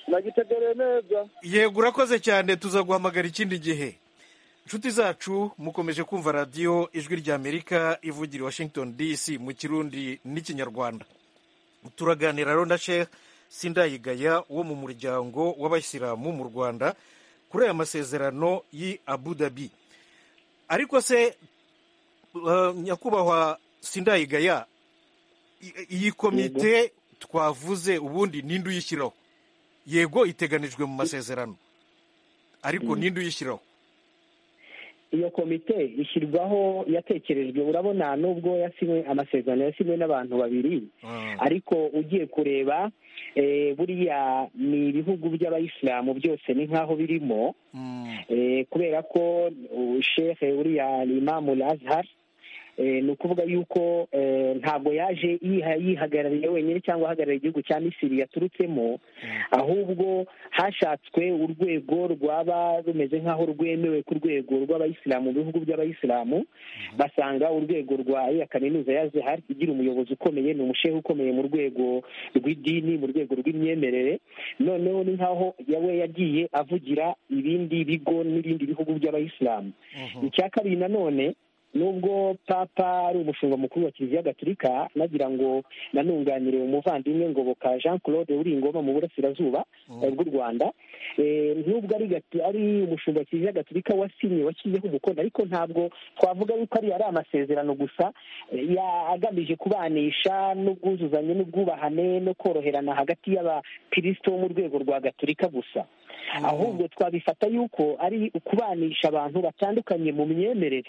nagitegereye neza yego urakoze cyane tuzaguhamagara ikindi gihe inshuti zacu mukomeje kumva radiyo ijwi rya amerika ivugira i washington dc mu kirundi n'ikinyarwanda turaganira rero na sheikh sindayigaya wo mu muryango w'abayisilamu mu rwanda kuri aya masezerano y'i abu dhabi ariko se eh, nyakubahwa sindayigaya i- iyi komite twavuze ubundi ninde uyishyiraho yego iteganijwe mu masezerano ariko ninde uyishyiraho iyo komite ishyirwaho yatekerejwe urabona nubwo yasinywe amasezerano yasinywe n'abantu babiri ariko ugiye kureba eh, buriya ni ibihugu by'abayisilamu byose ni nk'aho birimo Mm. eh, kubera ko uh, shehe uriya ni imamu azhar Eh, ni ukuvuga yuko eh, ntabwo yaje yiha- yihagarariye wenyine cyangwa ahagarariye igihugu cya misiri yaturutsemo ahubwo hashatswe urwego rwaba rumeze nk'aho rwemewe ku rwego rw'abayisilamu mu bihugu by'abayisilamu basanga urwego rwa iya kaminuza ya zehari igira umuyobozi ukomeye ni umushehe ukomeye mu rwego rw'idini mu rwego rw'imyemerere noneho ni nk'aho yawe yagiye avugira ibindi bigo n'ibindi bihugu by'abayisilamu icya kabiri nanone nubwo papa ari umushumba mukuru wa kiliziya gatolika nagira ngo nanunganire umuvandimwe ngoboka jean claude uri ingoma mu burasirazuba eh, bw'u rwanda Eh, nubwo ari gatu- ari umushumba wa kiliziya gatolika wasinye washyizeho umukono ariko ntabwo twavuga yuko ari ari amasezerano gusa eh, ya- agamije kubanisha n'ubwuzuzanye n'ubwubahane no koroherana hagati y'abakristo bo mu rwego rwa gatolika gusa ahubwo twabifata yuko ari ukubanisha abantu batandukanye mu myemerere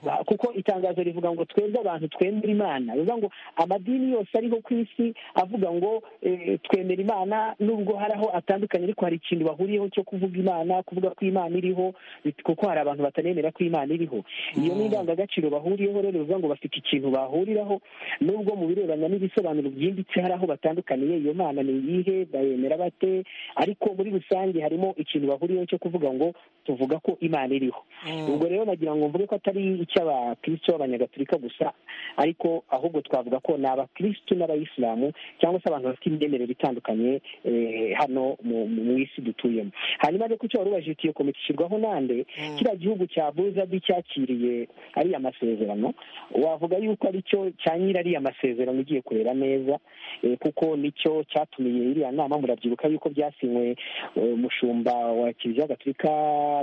Ba- kuko itangazo rivuga ngo twebwe abantu twemera imana bivuga ngo amadini yose ariho ku isi avuga ngo eh, twemera imana nubwo hari aho atandukanye ariko hari ikintu bahuriyeho cyo kuvuga imana kuvuga ko imana iriho bit- kuko hari abantu batanemera ko imana iriho iyo ni indangagaciro bahuriyeho rero bivuga ngo bafite ikintu bahuriraho nubwo mu birebana n'ibisobanuro byimbitse hari aho batandukaniye iyo mana ni iyihe bayemera bate ariko muri rusange harimo ikintu bahuriyeho cyo kuvuga ngo tuvuga ko imana iriho ubwo rero nagira ngo mvuge ko atari icy'abakristo b'abanyagatolika gusa ariko ahubwo twavuga ko ni abakristo n'abayisilamu cyangwa se abantu bafite imyemerere itandukanye eh, hano mu mu- mu isi dutuyemo hanyuma rero ku cyo wari ubajije uti iyo komite ishyirwaho nande kiriya gihugu cya buzabi cyakiriye ariya masezerano wavuga yuko aricyo cya nyiri ariya masezerano ugiye kureba neza eh, kuko nicyo cyatumiye iriya nama murabyibuka yuko byasinywe eh, umushumba wa kiliziya gatolika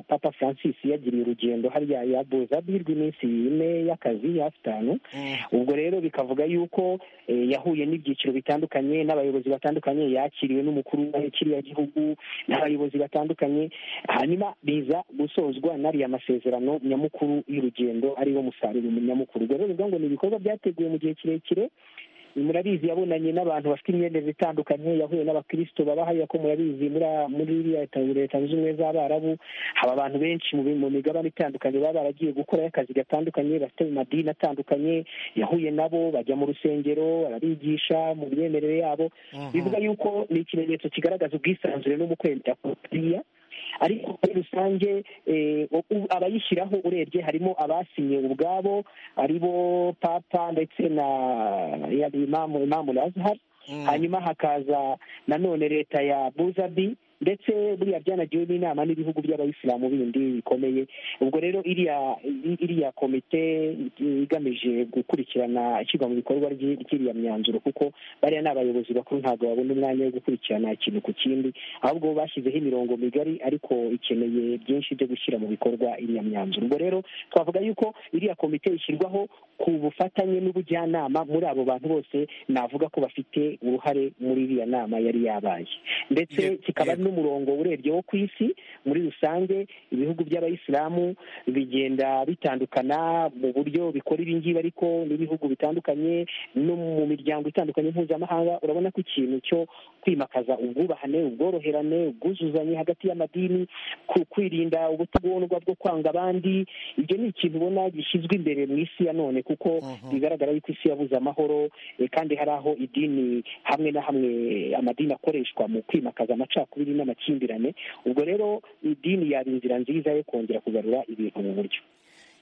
papa francis yagiriye urugendo hariya ya buzabi rw'iminsi ine y'akazi hafi itanu ubwo rero bikavuga yuko eh, yahuye n'ibyiciro bitandukanye n'abayobozi batandukanye yakiriwe n'umukuru wa kiriya gihugu n'abayobozi batandukanye hanyuma biza gusozwa n'ariya masezerano nyamukuru y'urugendo ariwo musaruro nyamukuru ubwo rero bivuga ngo ni ibikorwa byateguwe mu gihe kirekire murabizi yabonanye n'abantu bafite imyemerere itandukanye yahuye n'abakristo baba hariya ko murabizi muri muri iriya ta- leta zunze ubumwe z'abarabu haba abantu benshi mu bi- mu migabane itandukanye baba baragiye gukorayo akazi gatandukanye bafite mu madini atandukanye yahuye nabo bajya mu rusengero barabigisha mu myemerere yabo bivuga yuko ni ikimenyetso kigaragaza ubwisanzure no mu kwemera kuriya ariko muri rusange eh, u- abayishyiraho urebye harimo abasinye ubwabo ari bo papa ndetse na yaba imamu imamu lazahari hanyuma hakaza nanone leta ya buzabi ndetse buriya byanagiwe n'inama n'ibihugu by'abayisilamu bindi bikomeye ubwo rero iriya iriya komite igamije gukurikirana ishyirwa mu bikorwa ry'i- ry'iriya myanzuro kuko bariya ni abayobozi bakuru ntabwo babona umwanya wo gukurikirana ikintu ku kindi ahubwo bashyizeho imirongo migari ariko ikeneye byinshi byo gushyira mu bikorwa iriya myanzuro ubwo rero twavuga yuko iriya komite ishyirwaho ku bufatanye n'ubujyanama muri abo bantu bose navuga ko bafite uruhare muri iriya nama yari yabaye ndetse Ye- kikaba yego. n'umurongo urebye wo ku isi muri rusange ibihugu by'abayisilamu bigenda bitandukana mu buryo bikora ibi ngibi ariko n'ibihugu bitandukanye no mu miryango itandukanye mpuzamahanga urabona ko ikintu cyo kwimakaza ubwubahane ubworoherane ubwuzuzanye hagati y'amadini ku kwirinda ubutagondwa bwo kwanga abandi ibyo ni ikintu ubona gishyizwe imbere mu isi ya none kuko Mhm. bigaragara yuko isi yabuze amahoro eh, kandi hari aho idini hamwe na hamwe amadini akoreshwa mu kwimakaza amacakubiri n'amakimbirane ubwo rero idini yaba inzira nziza yo kongera kugarura ibintu mu buryo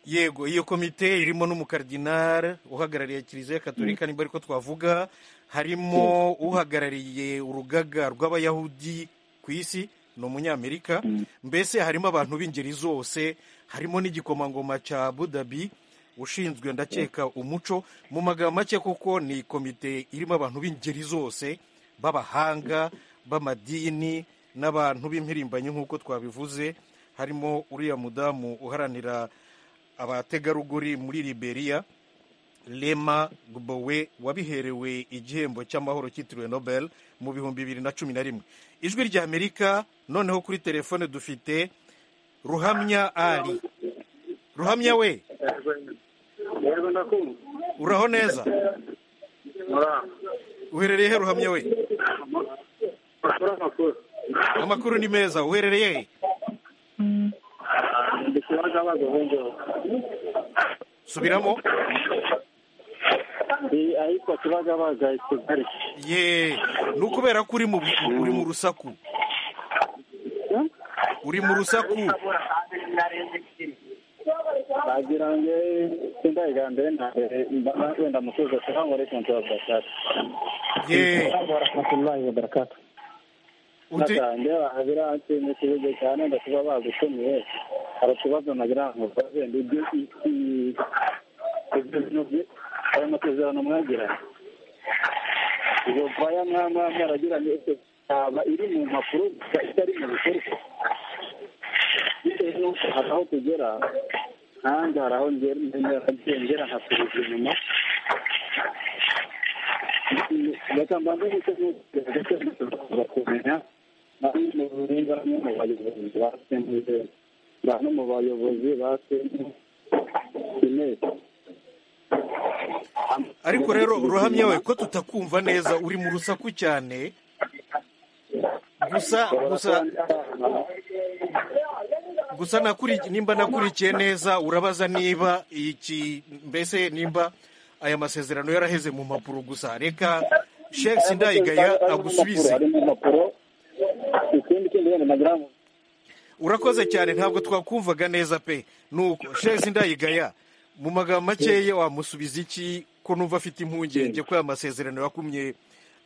yego iyo komite irimo n'umukardinari uhagarariye kiliziya gatolika nibwo ariko twavuga harimo uhagarariye urugaga rw'abayahudi ku isi ni umunyamerika mbese harimo abantu b'ingeri zose harimo n'igikomangoma cya budabi ushinzwe ndakeka umuco mu magambo make kuko ni komite irimo abantu b'ingeri zose b'abahanga b'amadini n'abantu b'impirimbanyi nk'uko twabivuze harimo uriya mudamu uharanira abategarugori muri liberia lema gbowe wabiherewe igihembo cy'amahoro cyitiriwe nobel mu bihumbi bibiri na cumi na rimwe ijwi rya amerika noneho kuri telefone dufite ruhamya ari ruhamya we yego ndakumva uraho neza muraho uherereye he ruhamya we mukora amakuru amakuru ni meza uherereye he ndi kibagabaga ubu ngubu subiramo ndi ahitwa kibagabaga i kigali ye ni ukubera ko uri mu uri mu rusaku uri mu rusaku wagira ngo sindayigambire ntabere wenda mutuzo kubango ariko ntibabashaka ye warahmatullahi wabarakatu ute nakange wagira nshimye ikibuze cyane ndakuba bagutumiye hari utubazo nagira ngo mbaze ndi ibyo- i- ibyo bintu bye- ayo masezerano mwagiranye iyo baya mwaba mwaragiranye ese yaba iri mu mpapuro gusa itari mu bikorwa bitewe n'uko hari aho tugera nanjye hari aho ngera ngera nkasubiza inyuma reka mbanze ndetse ndetse tuzakomeza kumenya bamwe bamwe mu bayobozi ba sente bamwe mu bayobozi ba sente ineza ariko rero ruhamya we ko tutakumva neza uri mu rusaku cyane gusa gusa gusa nakuri- nimba nakurikiye neza urabaza niba iki mbese nimba aya masezerano yaraheze mu mpapuro gusa reka shek sindayigaya agusubize ari mu mpapuro ikindi kindi wenda nagira ngo urakoze cyane ntabwo twakumvaga neza pe nuko shezi ndayigaya mu magambo makeya wamusubiza iki ko numva afite impungenge ko aya masezerano yakumye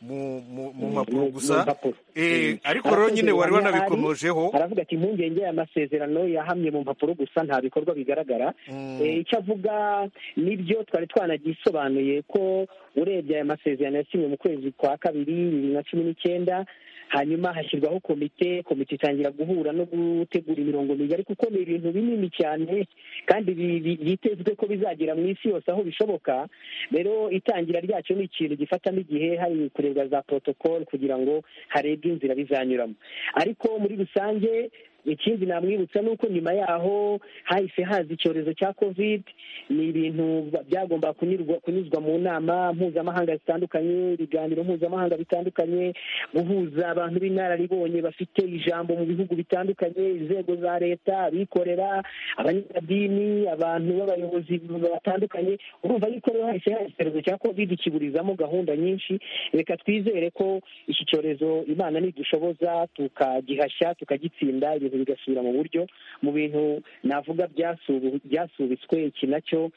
mu mu- mu mpapuro gusa Eh, ariko rero nyine wari wanabikomojeho aravuga ati impungenge aya masezerano yahamye mu mpapuro gusa nta bikorwa bigaragara Mm. Eh, icyo avuga nibyo twari twanagisobanuye ko urebye aya masezerano yasinywe mu kwezi kwa kabiri bibiri na cumi n'icyenda hanyuma hashyirwaho komite komite itangira guhura no gutegura imirongo migari kuko ni ibintu binini cyane kandi bi- bi- byitezwe ko bizagera mu isi yose aho bishoboka rero itangira ryacyo ni ikintu gifatamo igihe hari kurebwa za protocol kugira ngo harebwe inzira bizanyuramo ariko muri rusange ikindi namwibutsa ni uko nyuma yaho hahise haza icyorezo cya covid ni ibintu ba- byagomba kunyurwa kunyuzwa mu nama mpuzamahanga zitandukanye ibiganiro mpuzamahanga bitandukanye guhuza abantu b'inararibonye bafite ijambo mu bihugu bitandukanye inzego za leta abikorera abanyamadini abantu b'abayobozi batandukanye urumva yuko rero hahise hari icyorezo cya covid kiburizamo gahunda nyinshi reka twizere ko iki cyorezo imana nidushoboza tukagihashya tukagitsinda ibintu bigasubira mu buryo mu bintu navuga byasubu- byasubitswe iki nacyo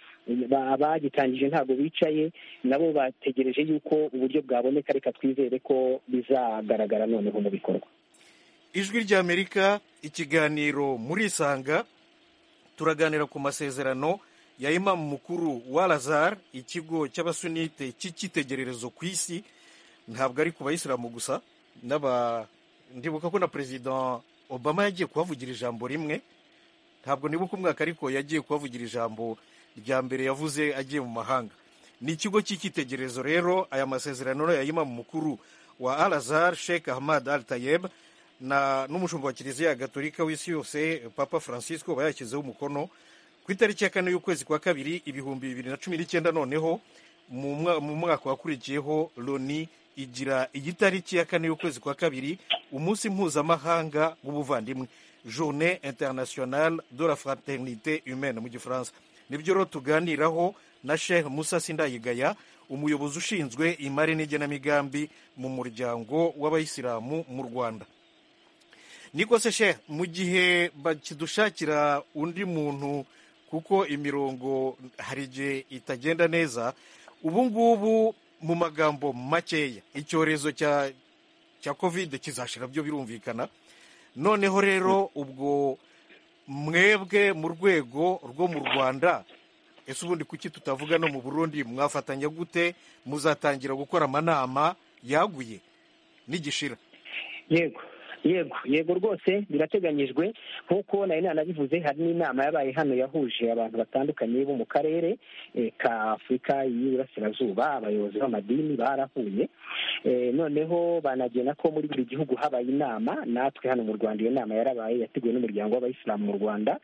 ba- abagitangije ntabwo bicaye nabo bategereje yuko uburyo bwaboneka reka twizere ko bizagaragara noneho mu bikorwa ijwi ry'amerika ikiganiro muri isanga turaganira ku masezerano ya imamu mukuru wa lazar ikigo cy'abasunite cy'icyitegererezo ku isi ntabwo ari ku bayisilamu gusa n'aba ndibuka ko na perezida obama yagiye kuhavugira ijambo rimwe ntabwo nibuka umwaka ariko yagiye kuhavugira ijambo rya mbere yavuze agiye mu mahanga ni ikigo cy'icyitegererezo rero aya masezerano ya imamu mukuru wa alazar sheikh ahmad al tayeb n'umushumba wa kiliziya gatolika w'isi yose papa francisco uba yashyizeho umukono ku itariki ya kane y'ukwezi kwa kabiri ibihumbi bibiri na cumi n'icyenda noneho mu mwaka wakurikiyeho loni igira igitariki ya kane y'ukwezi kwa kabiri umunsi mpuzamahanga w'ubuvandimwe journée internationale de la fraternité humaine mu gifaransa nibyo rero tuganiraho na sheikh musa sindayigaya umuyobozi ushinzwe imari n'igenamigambi mu muryango w'abayisilamu mu rwanda niko se sheikh mu gihe bakidushakira undi muntu kuko imirongo hari igihe itagenda neza ubu ngubu mu magambo makeya icyorezo cya cya kovide kizashira byo birumvikana noneho rero ubwo mwebwe mu rwego rwo mu rwanda ese ubundi kuki tutavuga no mu burundi mwafatanya gute muzatangira gukora amanama yaguye n'igishira yego yego yego rwose birateganyijwe nk'uko nari nanabivuze hari n'inama yabaye hano yahuje abantu batandukanye bo mu karere ka afurika y'iburasirazuba abayobozi b'amadini barahuye noneho banagena ko muri buri gihugu habaye inama natwe hano mu rwanda iyo nama yarabaye yateguwe n'umuryango w'abayisilamu mu rwanda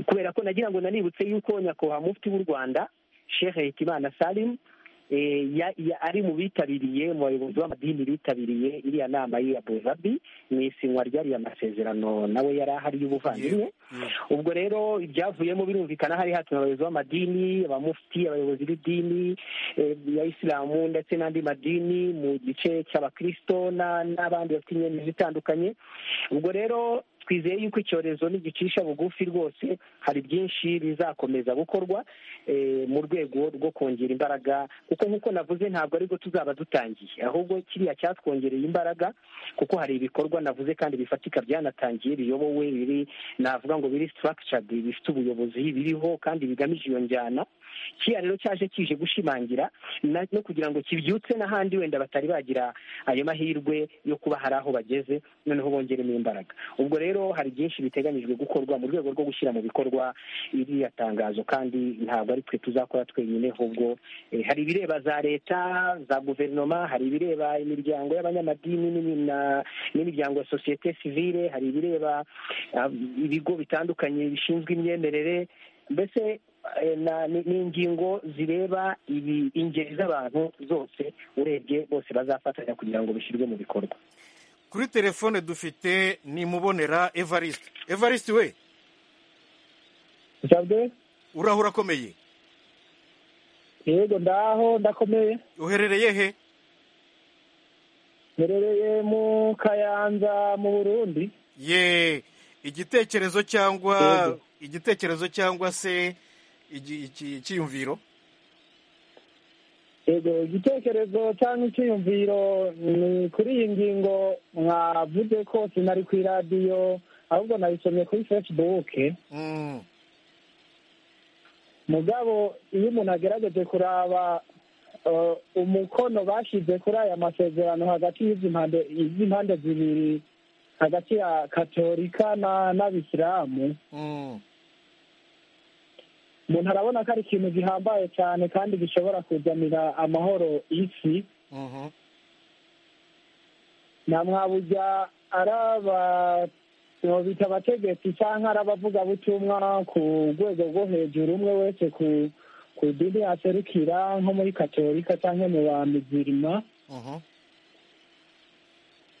kubera ko nagira ngo nanibutse yuko nyakubahwa mufti w'u rwanda sheikh hekimana salimu ari mu bitabiriye mu bayobozi b'amadini bitabiriye iriya nama y'i abuzabi mu isinywa ry'ariya masezerano nawe yari ahari y'ubuvandimwe ubwo rero ibyavuyemo birumvikana hari hatumye abayobozi b'amadini abamufuti abayobozi b'idini ya isilamu ndetse n'andi madini mu gice cy'abakirisito n'abandi bafite imyemezi itandukanye ubwo rero twizeye yuko icyorezo nigicisha bugufi rwose hari byinshi bizakomeza gukorwa mu rwego rwo kongera imbaraga kuko nk'uko navuze ntabwo aribwo tuzaba dutangiye ahubwo kiriya cyatwongereye imbaraga kuko hari ibikorwa navuze kandi bifatika byanatangiye biyobowe biri navuga ngo biri sitarakicaridi bifite ubuyobozi biriho kandi bigamije iyo njyana kiriya rero cyaje kije gushimangira no kugira ngo kibyutse n'ahandi wenda batari bagira ayo mahirwe yo kuba hari aho bageze noneho bongeremo imbaraga ubwo rero hari byinshi biteganyijwe gukorwa mu rwego rwo gushyira mu bikorwa iriya tangazo kandi ntabwo ari twe tuzakora twenyine ahubwo hari ibireba za leta za guverinoma hari ibireba imiryango y'abanyamadini n'imiryango ya sosiyete sivile hari ibireba ibigo bitandukanye bishinzwe imyemerere mbese ni ingingo zireba ingeri z'abantu zose urebye bose bazafatanya kugira ngo bishyirwe mu bikorwa kuri telefone dufite nimubonera evariste evariste we uraho urakomeye yego ndaho ndakomeye uherereye he uherereye mu kayanza mu burundi ye igitekerezo cyangwa igitekerezo cyangwa se icyiyumviro yego igitekerezo cyangwa icyiyumviro ni kuri iyi ngingo mwavuze ko sinari ku iradiyo ahubwo nabisomye kuri fesibuke mugabo iyo umuntu agerageje kuraba umukono bashyize kuri aya masezerano hagati y'impande zibiri hagati ya katolika n'abisilamu umuntu arabona ko ari ikintu gihambaye cyane kandi gishobora kuzanira amahoro isi na mwabujya bita abategetsi cyangwa ari abavugabutumwa ku rwego rwo hejuru umwe wese ku dini yaserukira nko muri katolika cyangwa mu ba mizirima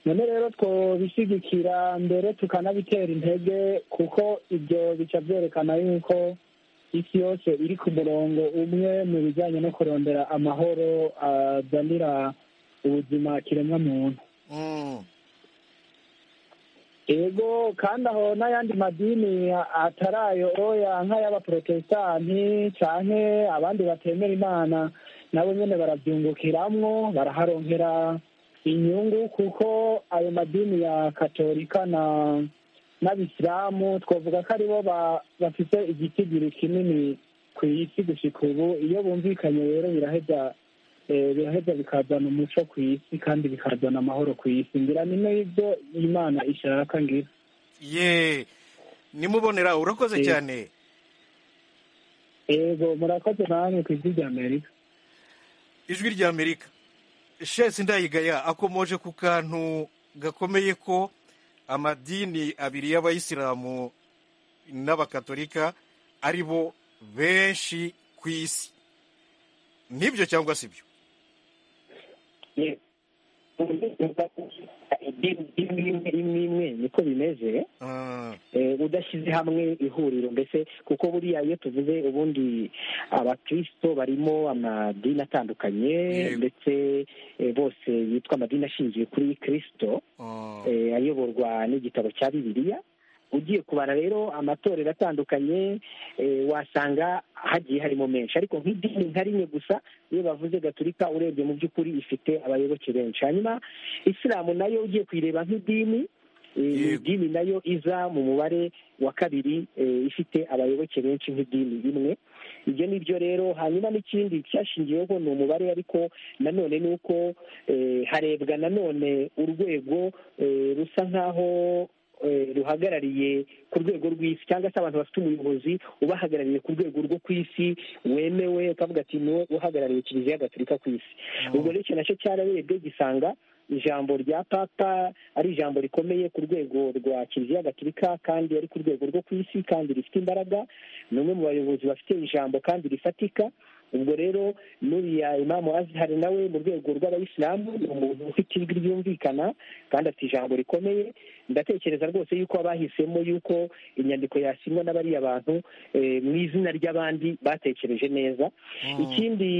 none rero twobishyigikira mbere tukanabitera intege kuko ibyo bica byerekana yuko isi yose iri ku murongo umwe mu bijyanye no kurondera amahoro azanira ubuzima kiremwa muntu yego kandi aho n'ayandi madini atarayo oya nk'ay'abaporotesitanti cyangwa abandi batemera imana nabo nyine barabyungukiramwo baraharonkera inyungu kuko ayo madini ya katolika na n'abisilamu twavuga ko aribo bafite igitigiri kinini ku isi gushyika ubu iyo bumvikanye rero biraheza biraheza bikazana umuco ku isi kandi bikazana amahoro ku isi ngira ni n'ibyo imana ishaka ngira ye nimubonera urakoze Yego. cyane yego murakoze namwe ku isi rya amerika ijwi rya amerika shesi ndayigaya akomoje ku kantu gakomeye ko amadini abiri y'abayisilamu n'abakatolika ari bo benshi ku isi nibyo cyangwa si byo idini imwe imwe imwe imwe niko bimeze Ah, eh, udashyize hamwe ihuriro mbese kuko buriya iyo tuvuze ubundi abakristo barimo amadini atandukanye Yego. ndetse eh, bose yitwa amadini ashingiye kuri kristo ah, eh, ayoborwa n'igitabo cya bibiliya ugiye kubara rero amatorero atandukanye eh, wasanga hagiye harimo menshi ariko nk'idini nka rimwe gusa iyo bavuze gaturika urebye mu by'ukuri ifite abayoboke benshi hanyuma isilamu nayo ugiye kuyireba nk'idini eh, ni Yego. idini nayo iza mu mubare wa kabiri eh, ifite abayoboke benshi nk'idini rimwe ibyo ni byo rero hanyuma n'ikindi cyashingiweho ni umubare ariko nanone ni uko eh, harebwa nanone urwego eh, rusa nk'aho eh, ruhagarariye ku rwego rw'isi cyangwa se abantu bafite umuyobozi ubahagarariye ku rwego rwo ku isi wemewe ukavuga ati niwe uhagarariye kiliziya gatolika ku isi ubwo rero icyo nacyo cyararebwe gisanga ijambo rya papa ari ijambo rikomeye ku rwego rwa kiliziya gatolika kandi ari ku rwego rwo ku isi kandi rifite imbaraga ni umwe mu bayobozi bafite ijambo kandi rifatika ubwo rero n'uriya imamu azihari nawe mu rwego rw'abayisilamu ni umuntu ufite ijwi ryumvikana kandi afite ijambo rikomeye ndatekereza rwose yuko abahisemo yuko inyandiko yasimwa na bariya bantu eh, mu izina ry'abandi batekereje neza ikindi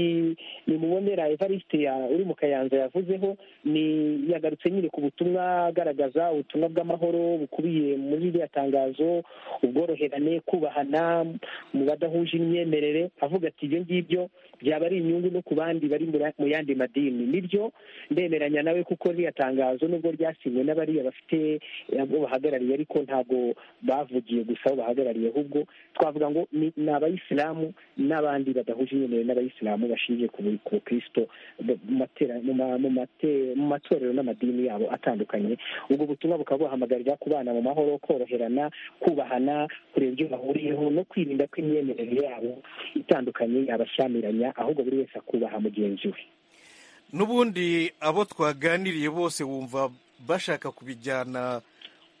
nimubonera evariste ya- uri mu kayanza yavuzeho ni yagarutse nyine ku butumwa agaragaza ubutumwa bw'amahoro bukubiye muri iriya tangazo ubworoherane kubahana mu badahuje imyemerere avuga ati ibyo ngibyo byaba ari inyungu no ku bandi bari muri- mu yandi madini nibyo ndemeranya nawe kuko ririya tangazo nubwo ryasinywe n'abariya bafite eh, abo bahagarariye ariko ntabwo bavugiye gusa abo bahagarariye ahubwo twavuga ngo ni ni abayisilamu n'abandi badahuje imyemerere n'abayisilamu bashingiye ku buri- ku kristo b- mu matera- mu ma- mu mate- mu matorero n'amadini yabo atandukanye ubwo butumwa bukaba buhamagarira kubana mu mahoro koroherana kubahana kureba ibyo bahuriyeho no kwirinda ko imyemerere yabo itandukanye yabashyamiranya ahubwo buri wese akubaha mugenzi we n'ubundi abo twaganiriye bose wumva bashaka kubijyana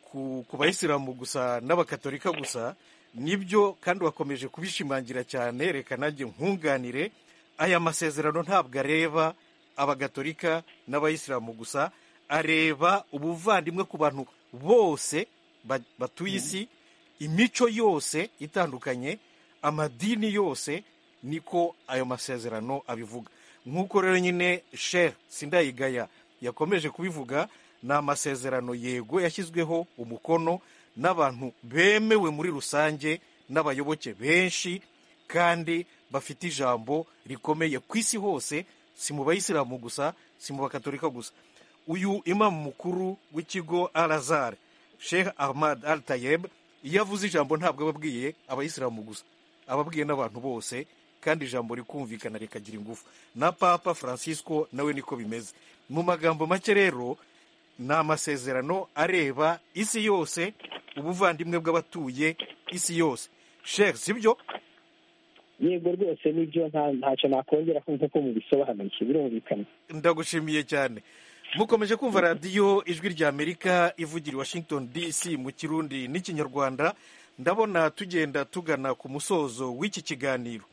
ku ku bayisilamu gusa n'abakatolika gusa nibyo kandi wakomeje kubishimangira cyane reka nanjye nkunganire aya masezerano ntabwo areba abagatolika n'abayisilamu gusa areba ubuvandimwe ku bantu bose ba- batuye isi imico yose itandukanye amadini yose niko ayo masezerano abivuga nk'uko rero nyine sher sindayigaya yakomeje kubivuga ni amasezerano yego yashyizweho umukono n'abantu bemewe muri rusange n'abayoboke benshi kandi bafite ijambo rikomeye ku isi hose si mu bayisilamu gusa si mu bakatolika gusa uyu imamu mukuru w'ikigo alazar sheikh ahmad al tayeb iyo avuze ijambo ntabwo aba abwiye abayisilamu gusa aba abwiye n'abantu bose kandi ijambo rikumvikana rikagira ingufu na papa francisco nawe niko bimeze mu magambo make rero ni amasezerano areba isi yose ubuvandimwe bw'abatuye isi yose sheikh sibyo yego rwose nibyo nta- ntacyo nakongeraho nk'uko mubisobanukiwe birumvikana ndagushimiye cyane mukomeje kumva radiyo ijwi rya amerika ivugira i washington dc mu kirundi n'ikinyarwanda ndabona tugenda tugana ku musozo w'iki kiganiro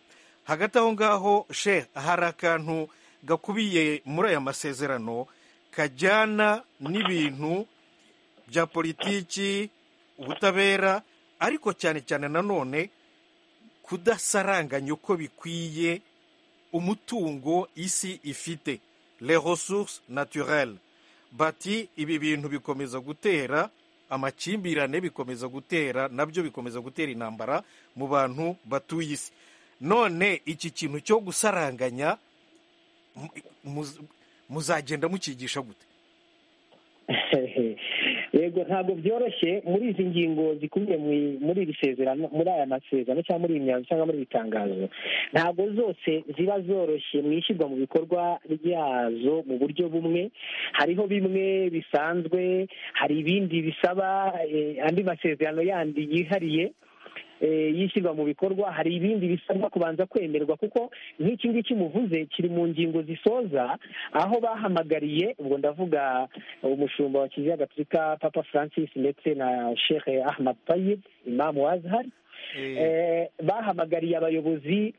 hagati aho ngaho she hari akantu gakubiye muri aya masezerano kajyana n'ibintu bya politiki ubutabera ariko cyane cyane nanone kudasaranganya uko bikwiye umutungo isi ifite les ressources naturelles bati ibi bintu bikomeza gutera amakimbirane bikomeza gutera nabyo bikomeza gutera intambara mu bantu batuye isi none iki kintu cyo gusaranganya mu- mu- muzagenda mukigisha gute yego ntabwo byoroshye muri izi ngingo zikubiye muri iri sezerano muri aya masezerano cyangwa muri iyi myanzuro cyangwa muri iri tangazo ntabwo zose ziba zoroshye mu ishyirwa mu bikorwa ryazo mu buryo bumwe hariho bimwe bisanzwe hari ibindi bisaba eh, andi masezerano yandi yihariye yishyirwa mu bikorwa hari ibindi bisabwa kubanza kwemerwa kuko nk'iki ngiki muvuze kiri mu ngingo zisoza aho bahamagariye ubwo ndavuga umushumba wa kiliziya gatolika papa francis ndetse na shehe ahmad tayib imamu wazahari bahamagariye abayobozi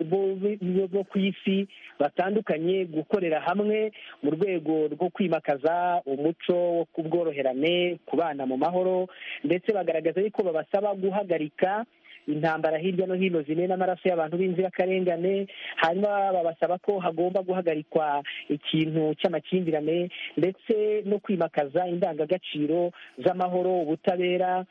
bo ku isi batandukanye gukorera hamwe mu rwego rwo kwimakaza umuco wo kubworoherane kubana mu mahoro ndetse bagaragaza yuko babasaba guhagarika intambara hirya no hino zimena amaraso y'abantu b'inzirakarengane hanyuma babasaba ko hagomba guhagarikwa ikintu cy'amakimbirane ndetse no kwimakaza indangagaciro z'amahoro ubutabera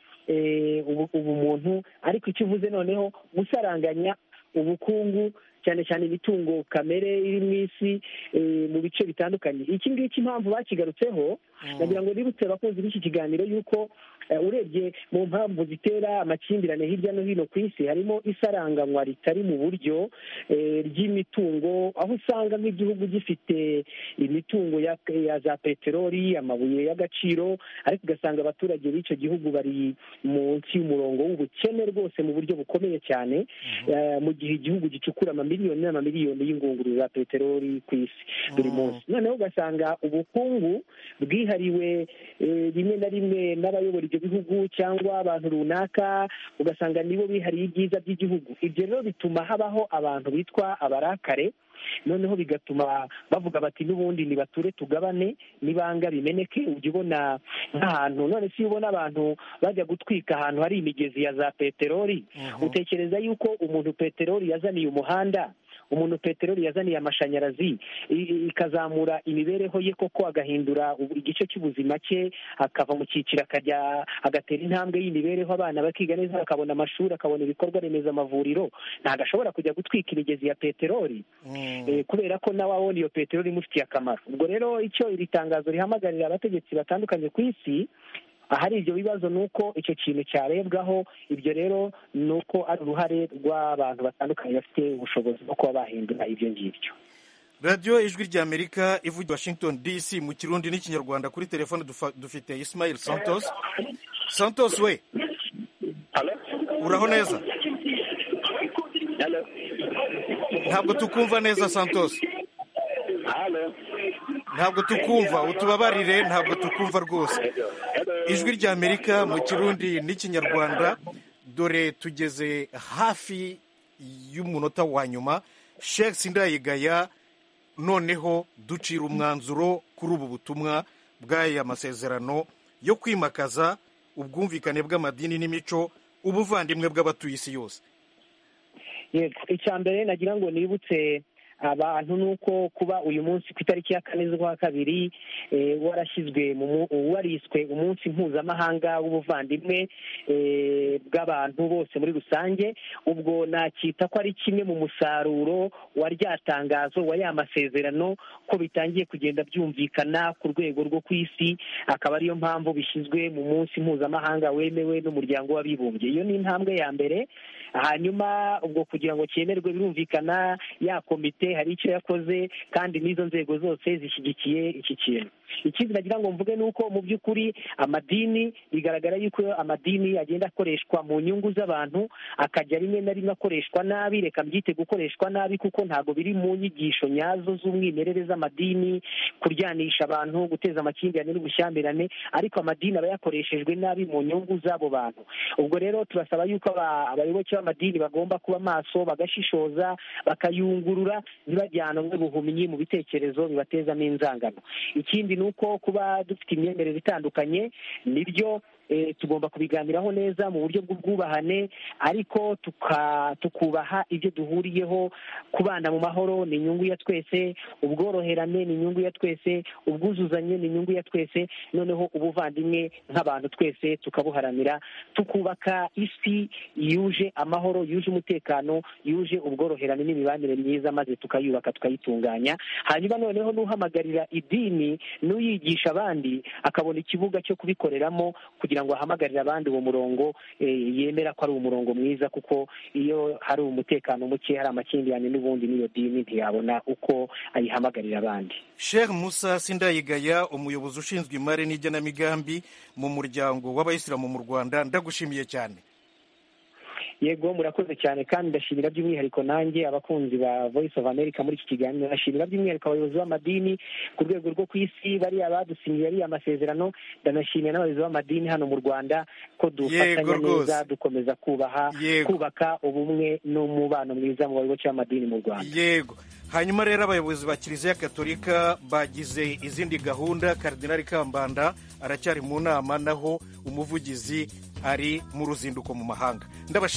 ubumuntu ariko icyo uvuze noneho gusaranganya ubukungu cyane cyane imitungo kamere iri mu isi mu bice bitandukanye iki ngiki impamvu bakigarutseho nagira ngo nibutse abakunzi b'iki kiganiro y'uko urebye mu mpamvu zitera amakimbirane hirya no hino ku isi harimo isaranganywa ritari mu buryo ry'imitungo aho usanga nk'igihugu gifite imitungo ya za peteroli amabuye y'agaciro ariko ugasanga abaturage b'icyo gihugu bari munsi y'umurongo w'ubukene rwose mu buryo bukomeye cyane mu gihe igihugu gicukura amamiliyoni n'amamiliyoni y'ingunguru za peteroli ku isi buri munsi noneho ugasanga ubukungu bwihariwe rimwe na rimwe n'abayobora ibyo bihugu cyangwa abantu runaka ugasanga nibo bihariye ibyiza by'igihugu ibyo rero bituma habaho abantu bitwa abarakare noneho bigatuma bavuga bati n'ubundi nibature tugabane n'ibanga bimeneke ujya ubona nk'ahantu none si ubona abantu bajya gutwika ahantu hari imigezi ya za peteroli utekereza yuko umuntu peteroli yazaniye umuhanda umuntu peteroli yazaniye amashanyarazi ikazamura imibereho ye koko agahindura igice cy'ubuzima cye akava mu cyiciro akajya agatera intambwe y'imibereho abana bakiga neza bakabona amashuri akabona ibikorwa remezo amavuriro ntabwo ashobora kujya gutwika imigezi ya peteroli kubera ko nawe abona iyo peteroli imufitiye akamaro ubwo rero icyo iri tangazo rihamagarira abategetsi batandukanye ku isi ahari ibyo bibazo ni uko icyo kintu cyarebwaho ibyo rero ni uko ari uruhare rw'abantu batandukanye bafite ubushobozi bwo kuba bahindura ibyo ngibyo radiyo ijwi rya amerika ivugira washington dc mu kirundi n'ikinyarwanda kuri telefone dufite isimayeli santos santos we uraho neza ntabwo tukumva neza santos ntabwo tukumva utubabarire ntabwo tukumva rwose ijwi rya amerika mu kirundi n'ikinyarwanda dore tugeze hafi y'umunota wa nyuma sheikh sindayigaya noneho ducira umwanzuro kuri ubu butumwa bw'aya masezerano yo kwimakaza ubwumvikane bw'amadini n'imico ubuvandimwe bw'abatuye isi yose yego icya mbere nagira ngo nibutse abantu ni uko kuba uyu munsi ku itariki ya kane z'ukwa kabiri warashyizwe wariswe umunsi mpuzamahanga w'ubuvandimwe bw'abantu bose muri rusange ubwo nakita ko ari kimwe mu musaruro wa rya tangazo wa ya masezerano ko bitangiye kugenda byumvikana ku rwego rwo ku isi akaba ariyo mpamvu bishyizwe mu munsi mpuzamahanga wemewe n'umuryango w'abibumbye iyo ni intambwe ya mbere hanyuma ubwo kugira ngo cyemerwe birumvikana ya komite hari icyo yakoze kandi n'izo nzego zose zishyigikiye iki kintu ikizi nagira ngo mvuge ni uko mu by'ukuri amadini bigaragara yuko amadini agenda akoreshwa mu nyungu z'abantu akajya rimwe na rimwe akoreshwa nabi reka mbyite gukoreshwa nabi kuko ntabwo biri mu nyigisho nyazo z'umwimerere z'amadini kuryanisha abantu guteza amakimbirane n'ubushyamirane ariko amadini aba yakoreshejwe nabi mu nyungu z'abo bantu ubwo rero turasaba yuko abayoboke b'amadini bagomba kuba maso bagashishoza bakayungurura ntibajyanwe buhumyi mu bitekerezo bibatezamo inzangano ikindi ni uko kuba dufite imyemerere itandukanye nibyo tugomba kubiganiraho neza mu buryo bw'ubwubahane ariko tuka- tukubaha ibyo duhuriyeho kubana mu mahoro ni inyungu ya twese ubworoherane ni inyungu ya twese ubwuzuzanye ni inyungu ya twese noneho ubuvandimwe nk'abantu twese tukabuharanira tukubaka isi yuje amahoro yuje umutekano yuje ubworoherane n'imibanire myiza maze tukayubaka tukayitunganya hanyuma noneho n'uhamagarira idini n'uyigisha abandi akabona ikibuga cyo kubikoreramo kugira ngo ahamagarire abandi uwo murongo eh, yemera ko ari umurongo mwiza kuko iyo hari umutekano muke hari amakimbirane n'ubundi n'iyo dini ntiyabona uko ayihamagarira abandi sheikh musa sindayigaya umuyobozi ushinzwe imari n'igenamigambi mu muryango w'abayisilamu mu rwanda ndagushimiye cyane yego murakoze cyane kandi ndashimira by'umwihariko nanjye abakunzi ba voice of america muri iki kiganiro ndashimira by'umwihariko abayobozi b'amadini ku rwego rwo ku isi bariya badusinyiye ariya masezerano ndanashimira n'abayobozi b'amadini hano mu rwanda ko dufatanya rwose. neza dukomeza kubaha Yego. kubaka ubumwe n'umubano mwiza mu bayoboke b'amadini mu rwanda yego hanyuma rero abayobozi ba kiliziya gatolika bagize izindi gahunda karidinali kambanda aracyari mu nama naho umuvugizi ari mu ruzinduko mu mahanga Ndabashimira